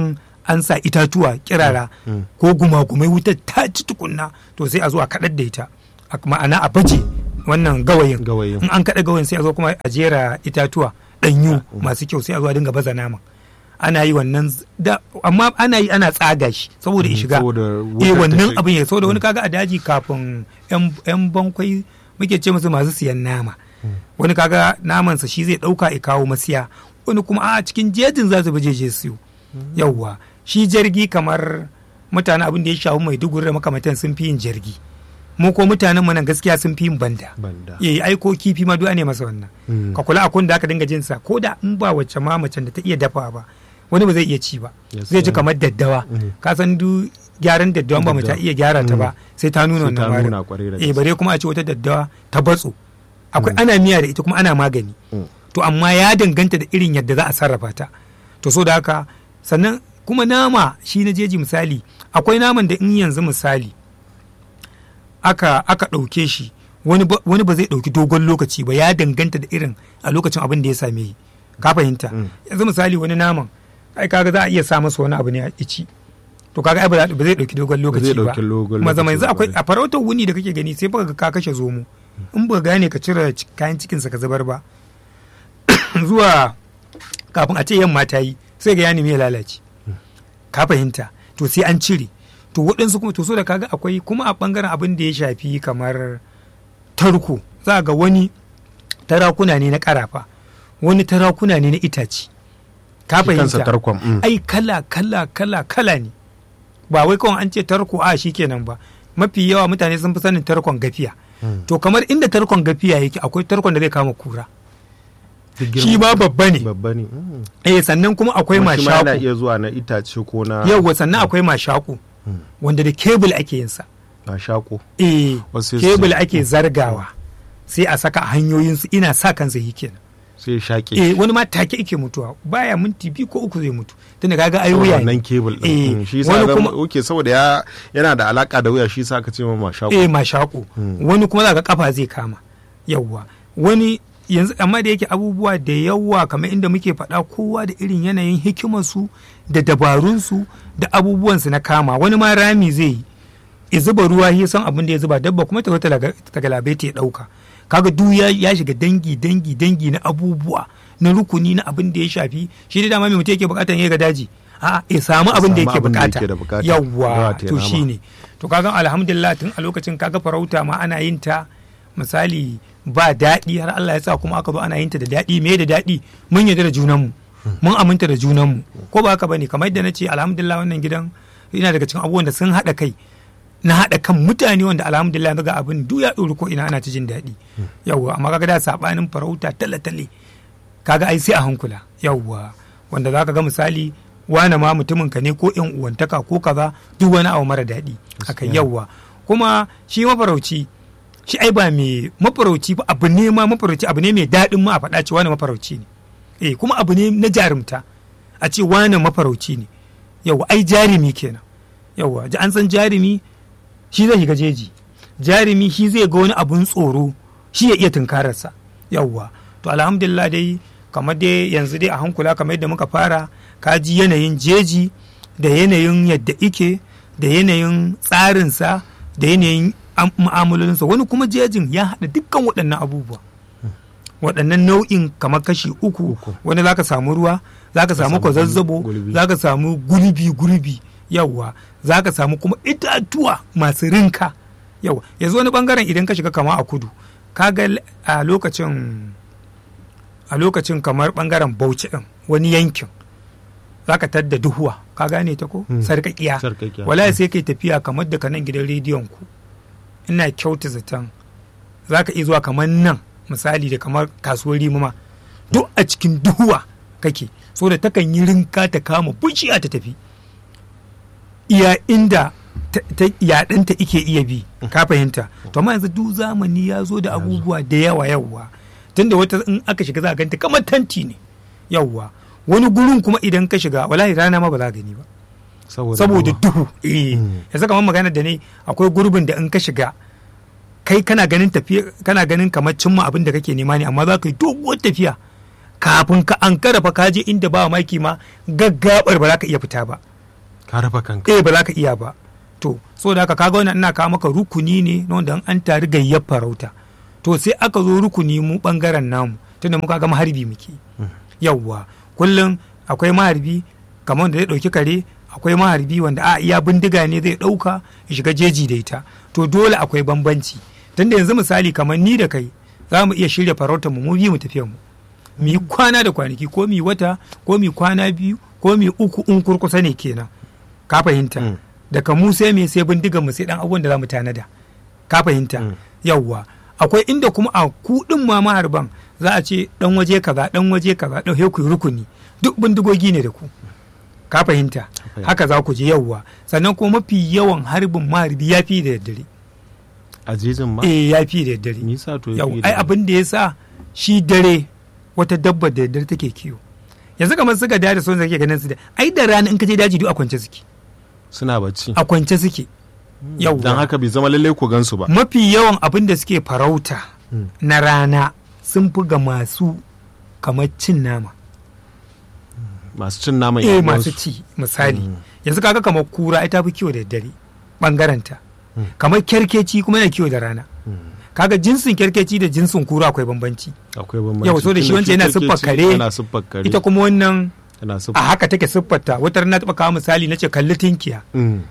an sa itatuwa kirara Mm. ko gumagumai wutar ta ci tukunna to sai a zo a kaɗar da ita a- ma'ana a baje wannan gawayin Gawayin. in an kaɗa gawayin sai a zo kuma a jera itatuwa ɗanyu masu kyau sai a zo a dinga baza naman ana yi wannan z- da amma ana yi ana tsaga shi saboda ya Mm, shiga saboda wutar eh ta wannan shiga. abin ya saboda wani kaga a daji kafin yan- yan bankwai muke ce musu masu siyan nama wani kaga namansa shi zai ɗauka ya kawo masiya wani kuma a cikin jejin za su bi jeje siyo yawwa shi jirgi kamar mutane abin da ya shafi mai duguri da makamantan sun fi yin jirgi mu ko mutanen mu nan gaskiya sun fi yin banda Banda. eh aiko kifi ma duk ne masa wannan Mm. ka kula akun da aka dinga jin sa ko da in ba wacce ma macen da ta iya dafa ba wani ba zai iya ci ba Yes, zai ji yeah. kamar daddawa Mm. ka san du gyaran daddawa ba mace ta Daddawa. iya gyara ta ba Mm. sai ta nuna Sai ta wannan nuna warin. kwarai da eh gaske. bare kuma a ce wata daddawa ta batso akwai ana miya da ita kuma ana magani Mm. to amma ya danganta da irin yadda za a sarrafa ta to so da haka sannan kuma nama shi na jeji misali akwai naman da in yanzu misali aka aka ɗauke shi wani ba, wani ba zai ɗauki dogon lokaci ba ya danganta da irin a lokacin abin da ya same yi ka fahimta Mm. yanzu misali wani naman ai kaga za a iya sa masa wani abu ne a ci to kaga ai ba za- ba zai ɗauki dogon lokaci ba ɗauki dogon kuma zama lokaci yanzu ba, akwai kwarai. a farautar wuni da kake gani sai baka ga ka kashe zomo in ba gane ka cire ci- kayan cikinsa ka zubar ba zuwa kafin a ce yamma ta yi sai ga ya nemi ya lalace ka fahimta to sai an cire to waɗansu kuma to so da kaga akwai kuma a ɓangaren abin da ya shafi kamar tarko za ga wani tarakuna ne na ƙarafa wani tarakuna ne na itace ka Shi kansa fahimta tarkon, mm. ai kala kala kala kala ne ba wai kawai an ce tarko a shi kenan ba mafi yawa mutane sun fi sanin tarkon gafiya Mm. to kamar inda tarkon gafiya yake akwai tarkon da zai kama kura Duk girman- shi ma babba ne babba ne Mm. eh sannan kuma akwai Kuma shi ma yana mashaku iya zuwa na itace ko na yauwa sannan akwai mashaku Mm. wanda da kebul ake yin sa na shako eh Wasu su- kebul ake zargawa sai a saka a hanyoyinsu ina sa kansa yi kenan sai shaƙe eh wani ma take ake mutuwa baya minti biyu ko uku zai mutu tunda kaga ai wuya wannan ne kebul Eh, din Mm, shi yasa wani zama- kuma oke saboda ya yana da alaka da wuya shi yasa aka ce ma shako eh mashaku Hmm. wani kuma zaka kafa zai kama yawwa wani yanzu amma da yake abubuwa da yawa kamar inda muke faɗa kowa da irin yanayin hikimarsu da dabarunsu da abubuwansu na kama wani ma rami zai yi ya zuba ruwa ya san abin da ya zuba dabba kuma ta zo ta laga- ta galabaita ya ɗauka kaga duk ya, ya shiga dangi dangi dangi na abubuwa na rukuni na abin da ya shafi shi da dama mai mutum yake bukatar ya ga daji a ya samu abin da samu yake abin da bukata yake da bukata. yawwa Yawa ta to nama. shine to kaga alhamdulillah tun a lokacin kaga farauta ma ana yin ta misali ba daɗi har Allah ya sa kuma aka zo ana yin ta da daɗi me da daɗi mun yarda da junanmu mun aminta da junanmu ko ba haka bane kamar yadda na ce alhamdulillah wannan gidan yana daga cikin abubuwan da sun haɗa kai na haɗa kan mutane wanda alhamdulillah yanzu ga abin duk ya ɗori ko ina ana ta jin daɗi yawwa amma kaga da sabanin farauta tale-tale kaga ai sai a hankula yawwa wanda za ka ga misali wane ma mutumin ka ne ko yan uwantaka ko kaza duk wani abu mara daɗi aka yawwa kuma shi mafarauci shi ai ba mai mafarauci ba abu ne ma mafarauci abu ne mai daɗin ma a faɗa ce wane mafarauci ne eh kuma abu ne na jarumta a ce wane mafarauci ne yawwa ai jarumi kenan yawwa ji an san jarumi shi zai shiga jeji jarumi shi zai ga wani abun tsoro shi ya iya tunkararsa yawwa to alhamdulillah dai kamar dai yanzu dai a hankula kamar yadda muka fara ka ji yanayin jeji da yanayin yadda ike da yanayin tsarinsa da yanayin am- mu'amalolinsa wani kuma jejin ya haɗa dukkan waɗannan abubuwa waɗannan nau'in kamar kashi uku Uku. wani zaka samu ruwa zaka samu samu kwazazzabo gulbi. zaka samu gulbi gulbi yawwa zaka samu kuma itatuwa masu rinka yawa yanzu wani bangaren idan ka shiga kama a kudu kaga l- a lokacin a lokacin kamar bangaren bauchi din wani yankin zaka tadda duhuwa ka gane ta ko Hmm. sarkakiya Sarƙaƙiya. wallahi sai kai tafiya kamar daga nan gidan rediyon ku ina kyauta zaton zaka iya zuwa kamar nan misali da kamar kasuwar rimama duk a cikin duhuwa kake so da takan yi rinka ta kama bushiya ta tafi iya inda ta- ta- yaɗinta ike iya bi ka fahimta to amma yanzu duk zamani ya zo da abubuwa da yawa yawa tunda wata in aka shiga za a ganta kamar tanti ne yawa wani gurin kuma idan ka shiga wallahi rana ma ba za a gani ba saboda ruwa. duhu eh Mm. yanzu kamar magana da ne akwai gurbin da in ka shiga kai kana ganin tafiya kana ganin kamar cimma abin da kake nema ne amma za ka yi doguwar tafiya kafin ka an fa ka je inda ba maki ma gaggabar ba za ka iya fita ba ka raba kanka eh ba za ka iya ba to so da haka kaga wannan ina kawo maka rukuni ne na wanda an tari gayyar farauta to sai aka zo rukuni mu bangaren namu tunda muka ga maharbi muke yawwa kullum akwai maharbi kamar da zai dauki kare akwai maharbi wanda a iya bindiga ne zai dauka ya shiga jeji da ita to dole akwai bambanci tunda yanzu misali kamar ni da kai za mu iya shirya farautar mu mu biyu mu tafiya mu mu yi kwana da kwanaki ko mu yi wata ko mu yi kwana biyu ko mu yi uku in kurkusa ne kenan ka fahimta Mm. daga mu sai me sai bindigan mu sai dan abubuwan da za mu tanada ka fahimta Mm. yawwa akwai inda kuma a kudin ma maharban za a ce dan waje kaza dan waje kaza dan ku yi rukuni duk bindigogi ne da ku ka fahimta fahimta. haka za ku je yawwa sannan kuma mafi yawan harbin maharbi ya fi da daddare a jejin ma eh ya fi da daddare me yasa to ya yau fi ai da- abin da ya sa shi dare wata dabba da daddare take kiwo yanzu kamar suka da da son zake ganin su da ai da rana in ka je daji duk a kwance suke suna bacci a kwance suke yau dan haka bai zama lallai ku gansu ba mafi yawan abin da suke farauta Mm. na rana sun fi ga masu kamar cin nama masu cin naman eh yan masu uwansu. ci misali Mm. yanzu kaga kamar kura ita fi kiwo da daddare bangaranta Mm. kamar kyarkeci kuma yana kiwo da rana Mm. kaga jinsin kyarkeci da jinsin kura akwai bambanci akwai bambanci Yau, so da shi Tunda wancan yana kyarkeci siffar kare, yana siffar kare ita kuma wannan yana a siffar haka take siffarta wata na taɓa kawo misali na ce kalli tinkiya Mm.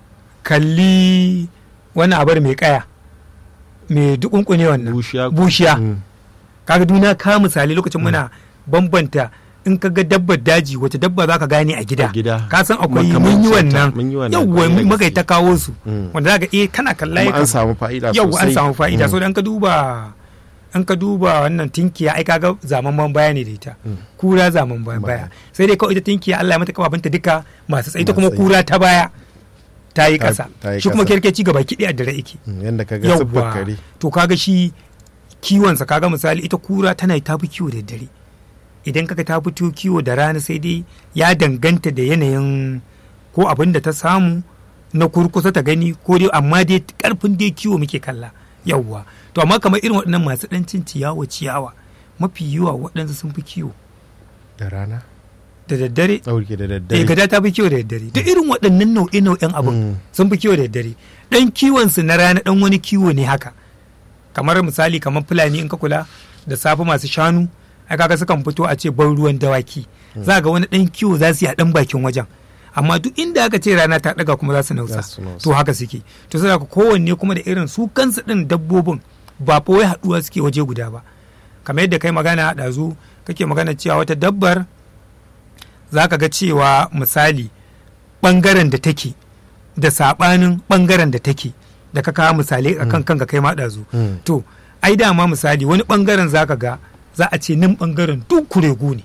kalli wani abar mai kaya mai dukunkune wannan bushiya bushiya Mm. kaga duniya ka misali lokacin muna bambanta in ka ga dabbar daji wace dabba za ka gane a gida A gida. ka san akwai Makamancin mun yi ta, wannan mun yi wannan, yawwa kwarai da muka yi ta gaske. kawo su Mm. wanda za ka iya kana kalla ya kuma an kama. samu fa'ida yau an sosai samu fa'ida Mm. so dan ka duba an ka duba wannan tinkiya ai kaga zaman baya ne da ita Mm. kura zaman baya Baya. sai dai kawai ita tinkiya Allah ya mata kababinta duka masu tsayi ita kuma Masu tsayi. kura ta baya ta yi Ta- kasa ta yi shi kuma ƙasa. kerkeci gaba kiɗi a dare yake Mm, yanda ka ga siffar yawwa kare to kaga shi kiwonsa kaga misali ita kura tana ta fi kiwo da dare idan kaga ta fito kiwo da rana sai dai ya danganta da yanayin ko abin da ta samu na kurkusa ta gani ko dai amma dai karfin dai kiwo muke kalla yawwa to amma kamar irin waɗannan masu ɗan cin ciyawa ciyawa mafi yawa waɗansu sun fi kiwo da rana da daddare ɗauke da eh daddare gada ta fi kiwo da daddare duk irin waɗannan nau'e nau'en abin Mm. sun fi kiwo da daddare dan kiwon su na rana dan wani kiwo ne haka kamar misali kamar fulani in ka kula da safe masu shanu ai kaga sukan fito a ce ban ruwan dawaki za ga wani dan kiwo za su yi a dan bakin wajen amma duk inda aka ce rana ta daga kuma za su nausa Za su nausa. to haka suke to sai ka kowanne kuma da irin su kansu din dabbobin ba fa wai haduwa suke waje guda ba kamar yadda kai magana a ɗazu kake magana cewa wata dabbar za ka ga cewa misali ɓangaren da take da saɓanin ɓangaren da take da ka kawo misalai a kan kanka kai ma ɗazu Mm. to ai dama misali wani ɓangaren za ka ga za a ce nan ɓangaren duk kuregu ne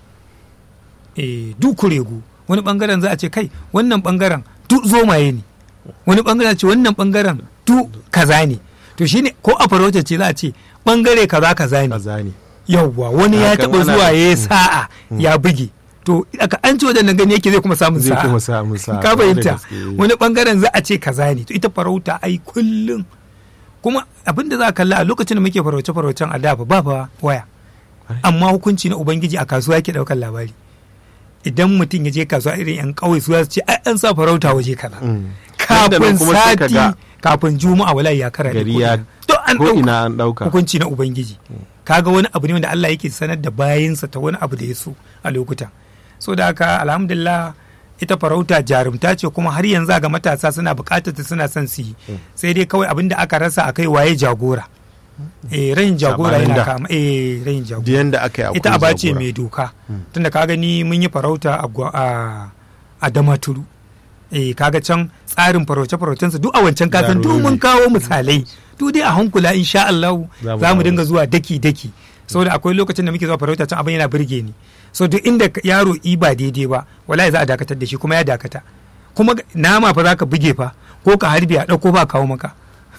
eh duk kuregu wani ɓangaren za a ce kai wannan ɓangaren duk zomaye ne wani ɓangaren ce wannan ɓangaren duk kaza ne to shine ko a farauta ce za a ce ɓangare kaza kaza ne kaza ne yauwa wani ya Hakan taɓa ana- zuwa ya yi Mm. sa'a ya buge to aka an ci wadannan gani yake zai kuma samun zai sa'a kuma samu sa'a ka kwarai da fahimta gaske. wani bangaren za a ce kaza ne to ita farauta ai kullum kuma abin da za a kalla a lokacin da muke farauce faraucen a da fa ba fa waya Kwarai. amma hukunci na ubangiji a kasuwa yake daukar labari idan mutum ya je kasuwa irin yan kauye su za su ce ai an sa farauta waje kaza Mm. Nan da nan kafin kuma sai ka sati ga kafin juma'a wala ya kara gari ya to an ko ɗauka. ina an ɗauka hukunci na ubangiji kaga wani abu ne wanda Allah yake sanar da bayinsa ta wani abu da ya so a lokuta so da haka alhamdulillah ita farauta jarumta ce kuma har yanzu ga matasa suna bukatar ta suna son su yi sai dai kawai abin da aka rasa akai waye jagora eh rayin jagora Sabanin yana da. kama eh rayin da jagora yanda aka yi akwai ita aba ce jagora. mai doka tunda ka gani mun yi farauta a gwa- a a damaturu eh kaga can tsarin farauce faraucensu duk a wancan kasan duk Daruri. mun kawo misalai duk dai a hankula insha Allah Za mu za mu dawo dinga da su. zuwa daki daki saboda akwai lokacin da muke zuwa farauta can abin yana burge ni so duk inda ka- yaro i ba daidai ba wallahi za a dakatar da shi kuma ya dakata kuma ga- nama fa za ka buge fa ko ka harbi a ɗauko ba kawo maka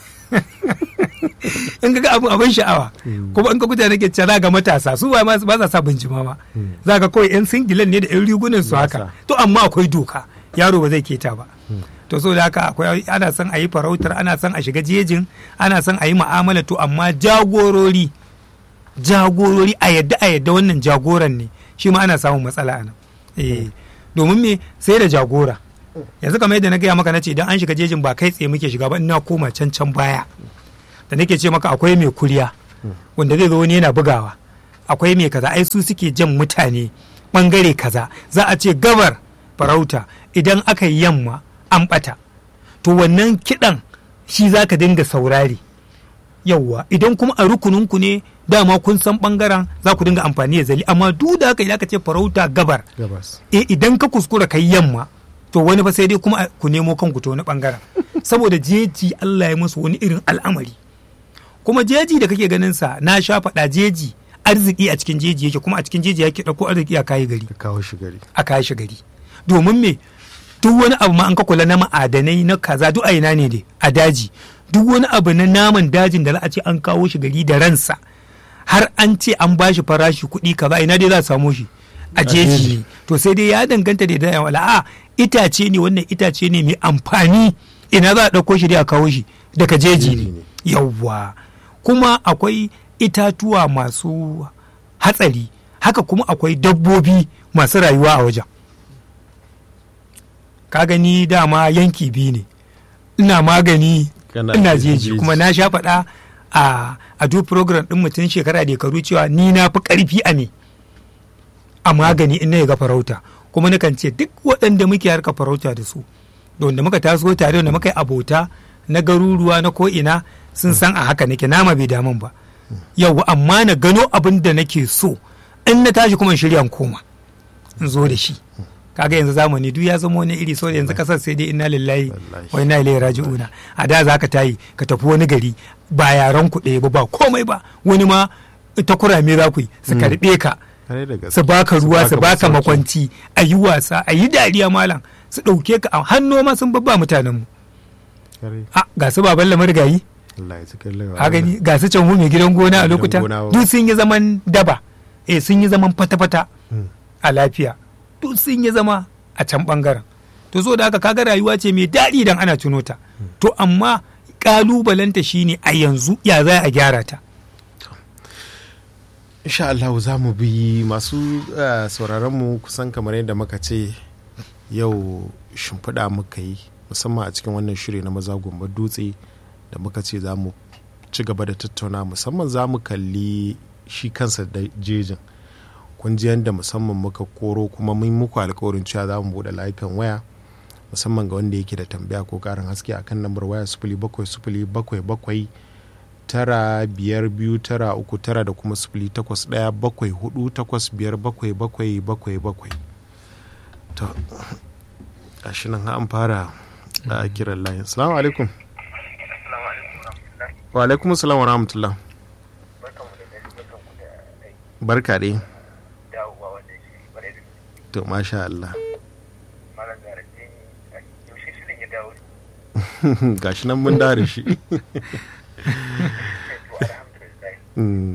in ga abin abin sha'awa kuma in ka kuta nake cewa za ga matasa su ba ma ba sa sa bincima ma za ka kawai yan singilan ne da yan rigunan su Ba haka sa. to amma akwai doka yaro ba zai keta ba to so da haka akwai ana son a yi farautar ana son a shiga jejin ana son a yi mu'amala to amma jagorori jagorori a yadda a yadda wannan jagoran ne shi ma ana samun matsala a nan eh domin me sai da jagora yanzu kamar yadda na gaya maka na ce idan an shiga jejin ba kai tsaye muke shiga ba ina koma can can baya da nake ce maka akwai mai kuriya wanda zai zo wani yana bugawa akwai mai kaza ai su suke jan mutane bangare kaza za a ce gabar farauta idan aka yi yamma an bata to wannan kiɗan shi za ka dinga saurari yauwa idan kuma a rukuninku ne dama kun san bangaren za ku dinga amfani da zali amma duk da haka idan aka ce farauta gabar gabas e idan ka kuskura kai yamma to wani fa sai dai kuma ku nemo kanku ta wani bangaren saboda jeji Allah ya musu wani irin al'amari kuma jeji da kake ganin sa na sha faɗa jeji arziki a cikin jeji yake kuma a cikin jeji yake ɗauko arziki a kayi gari ka kawo shi gari a kayi shi gari domin me duk wani abu ma an ka kula na ma'adanai na kaza duk a ina ne dai a daji duk wani abu na naman dajin da za a ce an kawo shi gari da ransa har an ce an ba shi farashi kuɗi kaza ina dai za a samo shi a jeji ne to sai dai ya danganta da da wala a itace ne wannan itace ne mai amfani ina za a ɗauko shi dai a kawo shi daga jeji ne yawwa kuma akwai itatuwa masu hatsari haka kuma akwai dabbobi masu rayuwa a wajen ka gani dama yanki biyu ne ina magani Kana ina jeji. jeji kuma na sha faɗa a a duk program ɗin mutum shekara da karu cewa ni na fi ƙarfi a me a magani in na ga farauta kuma nakan ce duk waɗanda muke harka farauta da su da wanda muka taso tare wanda muka yi abota na garuruwa na ko'ina sun san a haka nake nama bai damun ba yau amma na gano abin da nake so in na tashi kuma in shirya in koma in zo da shi kaga yanzu zamani duk ya zama wani iri saboda yanzu kasar sai dai inna lillahi Wallahi. wa inna ilaihi raji'una a da za ka tayi ka tafi wani gari ba yaran ku ɗaya ba ba komai ba wani ma ta kurame za ku yi su karɓe ka Kare da gaske. su baka ruwa su baka masauki. makwanci a yi wasa a yi dariya malam su ɗauke ka a hannu ma sun babba mutanen mu Kare. a ga su baban lamar gayi Allah ya cikin lagawa. a gani ga su can mai gidan gona a Gidan lokuta gona wa. duk sun yi zaman daba eh sun yi zaman fata-fata Hmm. a lafiya duk sun yi zama a can bangaren to so da haka kaga rayuwa ce mai daɗi idan ana tuno ta to amma ƙalubalenta shine a yanzu ya za a gyara ta insha Allah za mu bi masu uh, sauraron mu kusan kamar yadda muka ce yau shimfiɗa muka yi musamman a cikin wannan shiri na maza gumba dutse da muka ce za mu ci gaba da tattauna musamman za mu kalli shi kansa da jejin kun ji yadda musamman muka koro kuma mun muku alkawarin cewa za mu buɗe layukan waya musamman ga wanda yake da tambaya ko ƙarin haske akan lambar waya sufuli bakwai sufuli bakwai bakwai tara biyar biyu tara uku tara da kuma sifili takwas ɗaya bakwai hudu takwas biyar bakwai bakwai bakwai bakwai to gashi nan an fara a kiran layin salamu alaikum wa alaikum salam wa rahmatullah barka dai to masha Allah gashi nan mun dare shi Mm,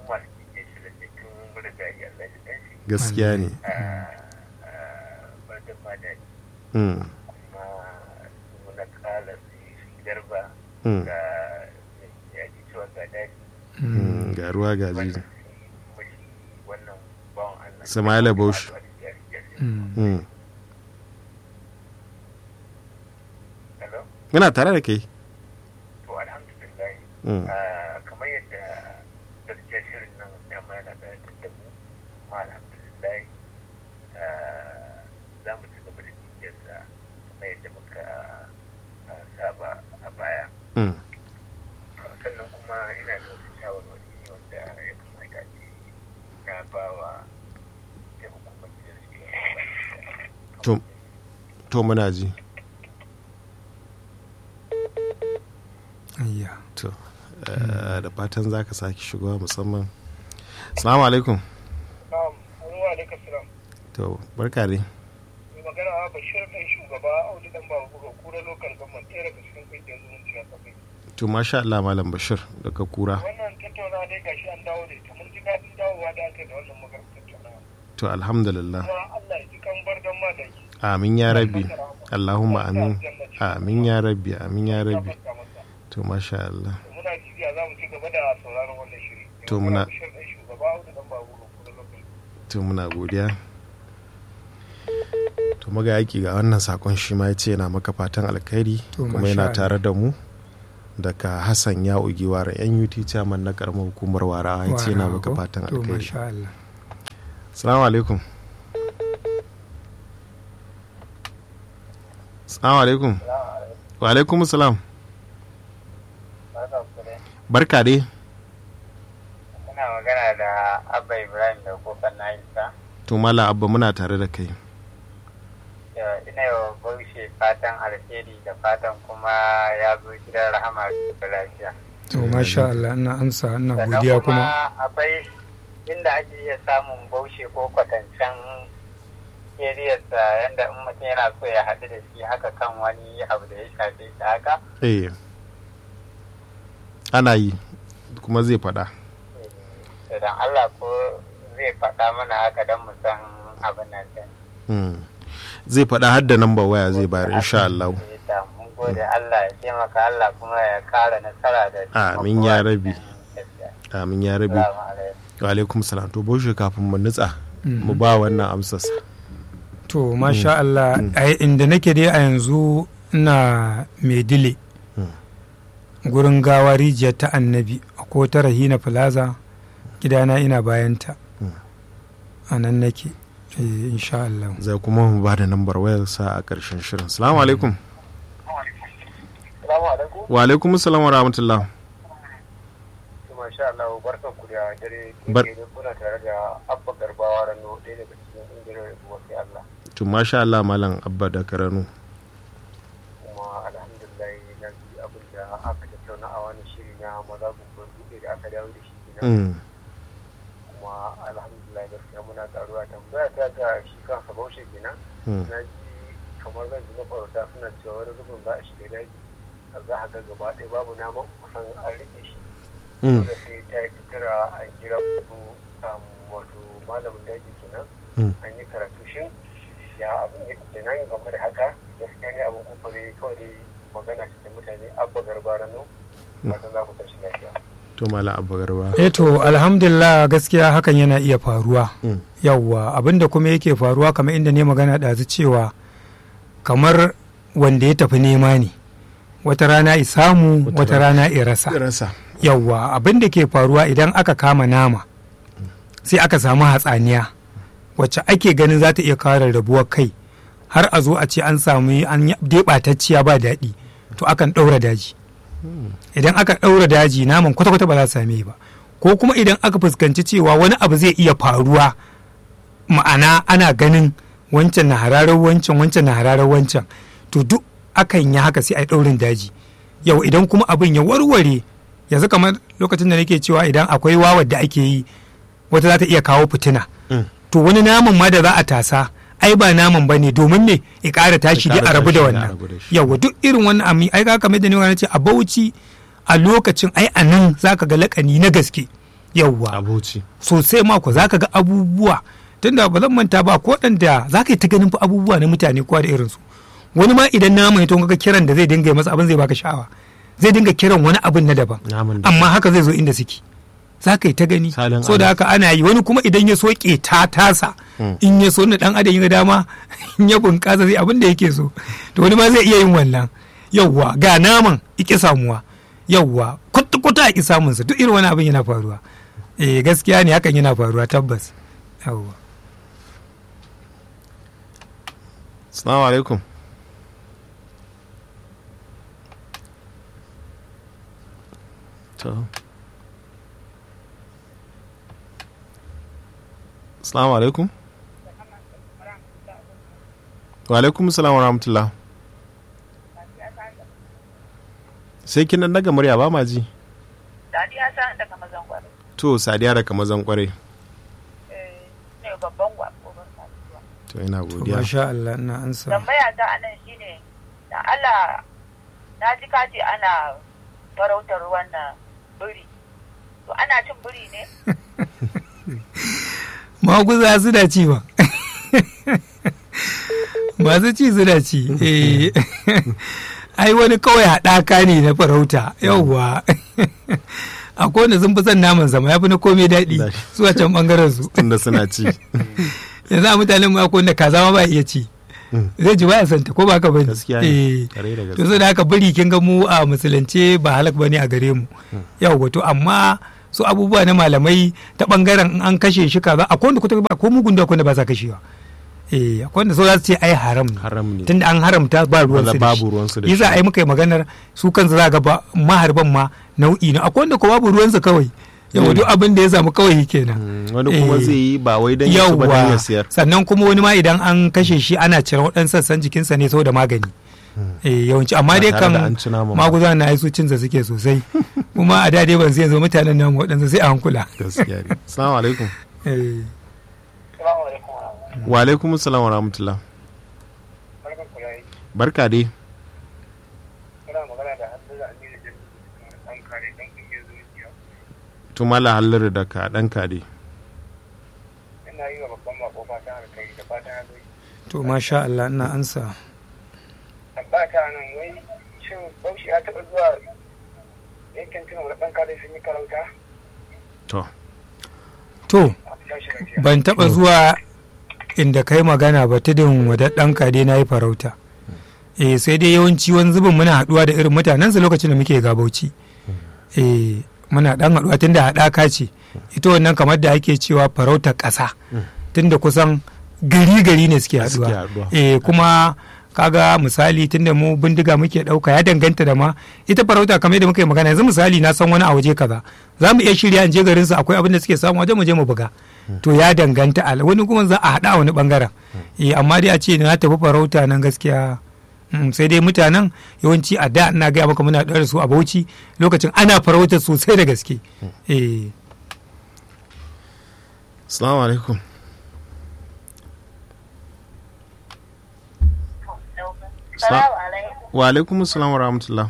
gaskiya ne Mm, mm, mm, ga ruwa ga jiji Sama'ila Bauchi. Mm. muna tare da kai to alhamdulillah Mm, Ah, kamar yadda gaskiya shirin nan dama yana da da mu kuma alhamdulillah ah, za mu ci gaba da bibiyarsa kamar yadda muka ah, saba a baya mm, sannan kuma ina da wasu shawarwari wanda ya kamata ce na ba wa ita hukumar da suke to to muna ji Ayya. to eh, da fatan za ka sake shigowa musamman salamu alaikum Na'am, wa alaikum salam. to barka dai Mai magana a Bashir ɗan shugaba Audu dan babu ga kura lokal government ɗaya daga cikin ƙungiyar zumunci a kafin. to masha Allah malam bashir daga kura Wannan tattaunawa dai gashi an dawo da ita mun ji daɗin dawowa da aka yi da wannan maganar tattaunawa. to alhamdulillah Kuma Allah ya ji kan bar don madaki. amin ya rabbi allahumma amin amin ya rabbi amin ya rabbi to masha Allah Muna jibiya za mu ci gaba da sauraron wannan shiri. Mai To magana muna- Bashir ɗan shugaba Audu dan babu ga kura lokal. to muna godiya to to maga yaki ga wannan sakon shi ma ya ce yana maka fatan alkhairi To, kuma masha yana Allah. tare da mu daga hassan ya ugiwara yan ut chairman na karamar hukumar wara ya ce yana Wara, maka ko? fatan to alkhairi masha Allah salamu alaikum salamu alaikum wa alaikum salam barka dai Ina magana da Abba Ibrahim da kofar na isa. to mala abba muna tare da kai Ina yi wa Baushe fatan alheri da fatan kuma ya zo gidan rahama da lafiya. to masha Allah ina amsa ina Sannan godiya kuma akwai inda ake iya samun Baushe ko kwatancen eriyarsa yadda in mutum yana so ya haɗu da shi haka kan wani abu da ya shafe shi haka. eh ana yi kuma zai faɗa Idan Allah ko zai faɗa mana haka don mu san abin nan din. Hmm. zai faɗa har da namba waya zai bayar insha Allah Da mun gode Allah ya taimaka Allah kuma ya kara nasara da Amin ya rabi. Gaskiya. amin ya rabi Salamu alaikum. wa alaikum salam to boshe kafin mu nutsa mu ba wannan amsarsa to masha Allah a inda nake dai a yanzu ina maidile gurin gawa rijiyar ta annabi ko ta rahina plaza gidana ina bayanta a nan nake eh, insha Allah zai kuma mu ba da nambar wayarsa a ƙarshen shirin salamu alaikum Salamu alaikum. wa alaikum salam wa rahmatullah Masha Allah barkan ku da dare Bar- ke kuna tare da Abba Garbawa Rano ɗaya daga cikin ƙungiyar Wasu Allah. to masha Allah malam abba da karanu Kuma alhamdulillah na ji abin da aka tattauna a wani shiri na maza gumbar buɗe da aka dawo da shi kenan. Mm. kuma alhamdulillah gaskiya muna karuwa tambaya ta ga shi kansa baushe kenan Mm. na ji kamar zan ji mafarauta suna cewa wani zubin za a shiga daji a za a ga gaba ɗaya babu naman kusan an rike shi Mm. dole sai ta yi kira a kira wato um, wato malamin daji kenan Mm. an yi karatu shin ya abin ya kenan game da haka gaskiya ne abin kufare kawai dai magana cikin mutane abba garba rano fatan za ku tashi lafiya to malam abba garba eh to alhamdulillah gaskiya hakan yana iya faruwa Mm. yawwa abinda kuma yake faruwa kamar inda ne magana ɗazu cewa kamar wanda ya tafi nema ne wata rana i samu Wata wata rana i rasa rasa yawwa abin da ke faruwa idan aka kama nama sai aka samu hatsaniya wacce ake ganin za ta iya kawo rarrabuwar kai har a zo a ce an samu an deɓatacciya ba daɗi to akan ɗaura daji idan aka ɗaura daji naman kwata-kwata ba za su same ba ko kuma idan aka fuskanci cewa wani abu zai iya faruwa ma'ana ana ganin wancan na hararar wancan wancan na hararar wancan to duk akan yi haka sai a yi ɗaurin daji yau idan kuma abin ya warware yanzu kamar lokacin da nake cewa idan akwai wawar da ake yi wata za ta iya kawo fitina Mm. to wani naman ma da za a tasa ai ba naman ba ne domin me ya ƙara tashi Ya dai a ƙara rabu da tashi, a wannan rabu da shi. yawa duk irin wannan ami ai ka kamar da ni wani ce a bauchi a lokacin ai a nan za ka ga lakani na gaske yawa abuci sosai mako za ka ga abubuwa tunda ba zan manta ba ko da za ka yi ta ganin fa abubuwa na mutane kowa da irinsu wani ma idan naman ya to ga kiran da zai dinga yi masa abin zai baka sha'awa zai dinga kiran wani abin na daban naman da amma haka zai zo inda suke za ka yi ta gani Salin so da haka ana yi wani kuma idan ya so ta tasa in ya so na dan adam ya ga dama in ya bunƙasa zai abin da yake so to wani ma zai iya yin wannan yawwa ga naman iki samuwa yawwa kuta a ki samunsa duk irin wani abin yana faruwa eh gaskiya ne hakan yana faruwa tabbas yawwa Assalamu alaikum. To. Assalamu alaikum. Wa alaikum salam wa rahmatullah. Sai kin nan daga murya ba ma ji. Sadiya ta daga mazan gwaro. To Sadiya daga mazan kwarai. Ne babban gwaro ban kasuwa. To ina to godiya. masha Allah ina ansa Tambaya ta anan shine da Allah na ji ka ce ana farautar wannan biri. To ana cin biri ne? maguza suna ci ba masu ci suna ci eh ai wani kawai haɗaka ne na farauta yauwa akwai wanda sun fi son naman sama ya fi na komai daɗi Daɗi. su a can ɓangaren su Tunda suna ci. yanzu a mutanen mu akwai wanda kaza ma ba iya ci zai ji baya santa ko ba haka bane Gaskiya ne. Eh. Kare da to gaske. sai da haka biri kin ga mu a musulunce ba halak bane a gare mu yawa to amma su abubuwa na malamai ta bangaren in an kashe shi kaza akwai wanda kuta ba ko mugun da akwai wanda ba sa kashewa eh akwai wanda so za su ce ai haram ne haram ne tunda an haramta ba ruwan su da babu shi ruwansu da yi za shi. a yi muka yi maganar su kansu za ga ba maharban ma nau'i ne akwai wanda ko babu ruwansa kawai yawa duk abin da ya samu kawai kenan Mm, wani kuma Eh. zai yi ba wai dan ya ci ba dan ya yawwa siyar sannan kuma wani ma idan an kashe shi ana cire waɗansu sassan jikinsa ne saboda magani eh yawanci amma Ba dai tare kan da an ci naman ba. maguza na aisu cinsa suke sosai kuma a da dai ban sai yanzu mutanen namu waɗansu sai a hankula gaskiya ne assalamu alaikum Eh, Salamu alaikum wa rahmatullahi. wa alaikum assalam wa rahmatullah Barkan ku da aiki. barka dai Kuna magana da Hamza Aminu Jamilu an kare dan kungiyar zuciya. to mala hallar da ka dan ka dai Ina yi wa babban mako fatan alkai da fatan alkai. to masha Allah ina ansa Amma ta nan wai shin Bauchi ya taɓa zuwa yankin tunan wani ɗan kare sun yi karauta? to to A tashi lafiya. ban taɓa zuwa inda kai magana ba tudun wadaddan dai na yi farauta eh sai dai yawanci wani zubin muna haɗuwa da irin mutanensa lokacin da muke gabauci eh muna ɗan haɗuwa tunda haɗaka ce ita wannan kamar da ake cewa farautar ƙasa tunda kusan gari gari ne suke Suke haɗuwa haɗuwa. eh kuma kaga misali tunda mu bindiga muke ɗauka ya danganta da ma ita farauta kamar yadda muka yi magana yanzu misali na san wani a waje kaza za mu iya shirya in je garin su akwai abin da suke samu wajen mu je mu buga to ya danganta al wani kuma za a haɗa a wani bangaren eh amma dai a ce na tafi farauta nan gaskiya mm, sai dai mutanen yawanci a da ina gaya maka muna ɗora su a bauchi lokacin ana farauta sosai da gaske eh assalamu alaikum Salamu alaikum. wa alaikum assalam wa rahmatullah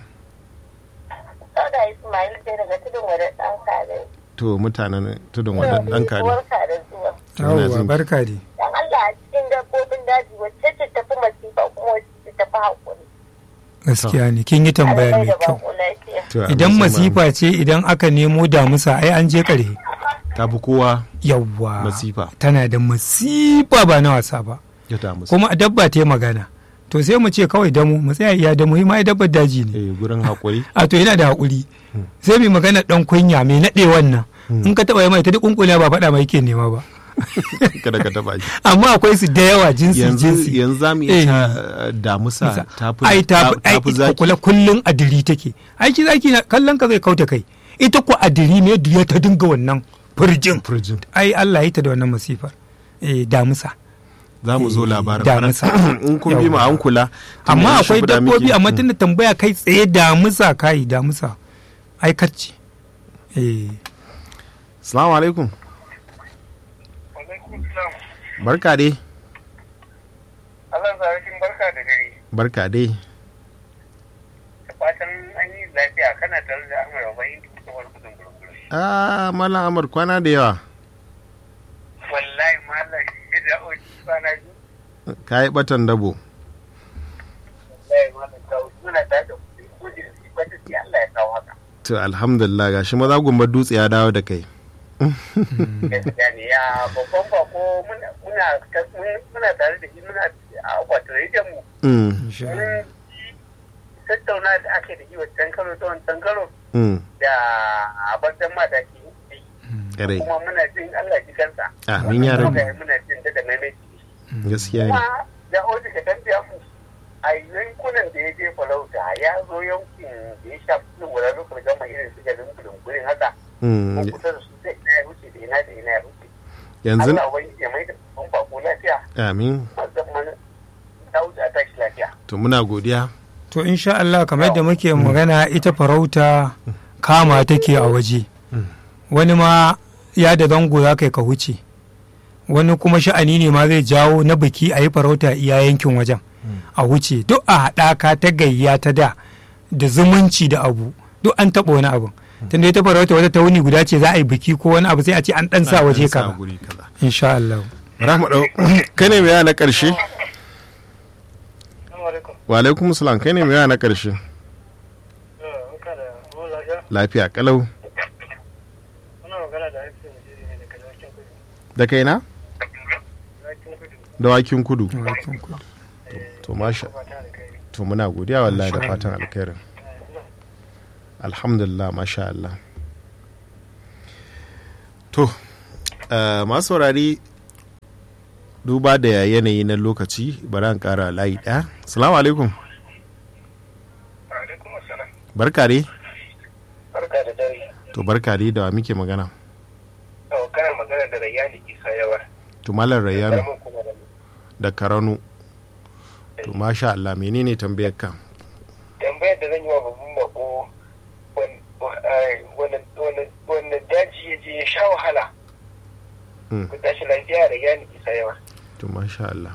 Sauda Ismail ce daga tudun wadda ɗan kare. to mutanen tudun wadan dan ka dai Barka da zuwa. Ina yawwa jin- barka dai Dan Allah a cikin dabbobin daji wacce ce tafi masifa kuma wacce ce tafi haƙuri. gaskiya ne kin yi tambaya Allah mai da kyau baku lafiya. To, Allah idan sama- masifa ce idan aka nemo damusa ai an je ƙarhe ta fi kowa yawwa Masifa. tana da masifa ba na wasa ba ya ta musu kuma dabba ta yi magana to sai mu ce kawai damu mu tsaya iya damu ma ai dabbar daji ne eh gurin hakuri a to yana da haƙuri sai mai magana ɗan kunya mai naɗe wannan in ka taɓa yi mai ta duk kunkula ba faɗa mai ke nema ba kada ka taba shi amma akwai su da yawa jinsi yanzu jinsi yanzu za mu Eh. iya ta damusa ta fi ai ta ta fi ai zaki kula kullun adiri take ai shi zaki na kallon ka zai kauta kai ita ko adiri ne da ta dinga wannan furjin Furjin. ai Allah ya yi ta da wannan masifar eh damusa za mu zo labarin damusa. in kun bi mu an kula tun amma da akwai shimfiɗa dabbobi muke. amma tunda tambaya kai tsaye damusa kai damusa ai kacce eh Assalamu alaikum Alaikum salam. barka dai Allah zarakin barka da dare. barka dai Da fatan an yi lafiya kana tare da Amara bayin tukuwar gudun gurguru. ah malam amar kwana da yawa Wallahi malam ya da oji kwana biyu. ka yi batan dabo Wallahi malam ta wuce muna tare da kuɗi ko da shi kwata sai Allah ya kawo haka. to alhamdulillah gashi maza gumbar dutse ya dawo da kai Gaskiya ne ya babban bako muna muna muna tare da shi muna a akwatin rediyon mu. Mm, insha Allah. Mun tattauna da ake da shi wancan karo ta wancan karo mm, da abartan ma da ke yi. kare kuma muna jin Allah ji kansa. Amin ya rabu. Kuma Muna jin daga maimaiti. gaskiya ne Kuma da oji ka tambaya mu a yankunan da ya je farauta ya zo yankin da ya shafi cikin wurin rukun gama irin su garin gudun haka. Mm, Ko kusa da su sai ina ya wuce da ina da ina ya wuce. yanzu Allah wani ya mai da babban bako lafiya. amin Musamman ta wuce a tashi lafiya. to muna godiya to insha Allah kamar yadda muke magana ita farauta kama take a waje wani ma ya da zango za ka yi ka wuce wani kuma sha'ani ne ma zai jawo na biki a yi farauta iya yankin wajen a wuce duk a haɗaka ta gayya ta da da zumunci da abu duk an taɓa wani abu tunda ita farauta wata ta wuni guda ce za a yi biki ko wani abu sai a ce an ɗan sa waje Sa kaza guri kaza insha Allah Rahma dau kai ne mai yana na karshe wa alaikum salam kai ne mai yana na karshe lafiya kalau da kai na dawakin kudu to masha to muna godiya wallahi da fatan alkhairin alhamdulillah masha Allah to uh, masu saurari duba da yanayi na lokaci bari an kara layi ɗaya salamu alaikum alaikum assalam barka dai barka da dare to barka dai da wa muke magana to kana magana da Rayyani Isa yawa to malam rayyano Karamin kuma da da karanu to masha Allah menene tambayar ka tambayar da zan yi wa babban bako wani daji ya je ya sha wahala Mm. ku tashi lafiya da yani isa yawa to masha Allah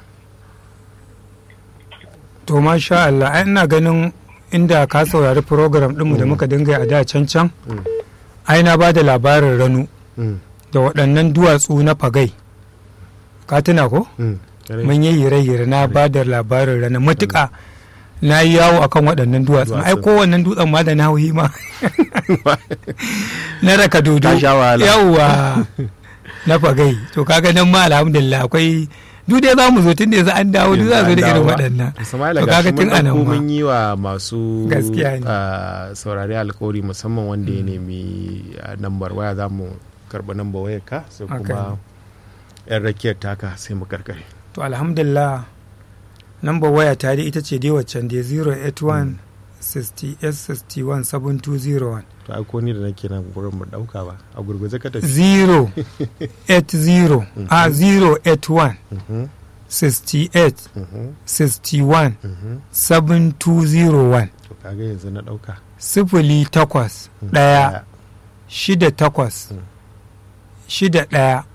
to masha Allah ai ina ganin inda ka saurari program ɗinmu da muka dinga yi a da can can Mm. ai na ba da labarin ranu Mm, da waɗannan duwatsu na fagai ka tuna ko mm, kare. mun yi hire-hire na ba da labarin rana matuƙa na yi yawo akan waɗannan duwatsun ai Duwatsun. kowannen dutsen ma da na hauhi ma na raka dodo Ka sha wahala. yawwa na fagai to kaga nan ma alhamdulillah akwai duk dai za mu zo tun da yanzu an dawo duk za zo da irin waɗannan Ismaila to ga kaga shi tun mun anan ɗauko ma mun yi wa masu Gaskiya ne. ah, saurari alkawari musamman wanda ya nemi ah, nambar waya za mu karɓi nambar wayar ka sai Haka kuma yan rakiyar taka sai mu karkare to alhamdulillah number waya ta dai ita ce dai waccan dai 081 68 61 7201 to ai ko ni da nake nan gurin mu ɗauka ba a gurguje ka tafi 080 a 081 Mhm, 68 mhm, 61 mhm. 7201 to kaga yanzu na ɗauka sifili takwas ɗaya shida takwas Mm. shida ɗaya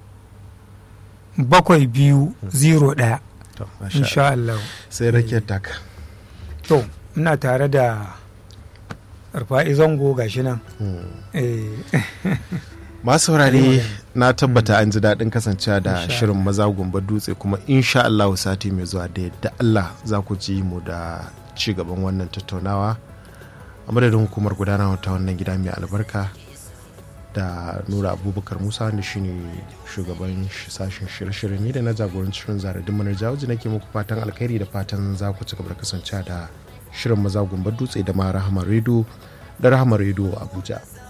bakwai biyu zero ɗaya to masha Allah. insha Allah sai rakiyar taka to ina tare da rufa'i zango gashi nan Mm. eh masu saurare na tabbata an ji daɗin kasancewa da Insha shirin maza gumba dutse kuma insha Allah sati mai zuwa da yadda Allah za ku ji mu da ci gaban wannan tattaunawa a madadin hukumar gudanarwa ta wannan gida mai albarka da nura abubakar musa wanda shine shugaban sh- sashen shirye-shirye ni da na jagoranci shirin zaradin manar jawaji nake muku fatan alkhairi da fatan za ku ci gaba da kasancewa da shirin maza gumba dutse da ma rahama redo da rahama redo abuja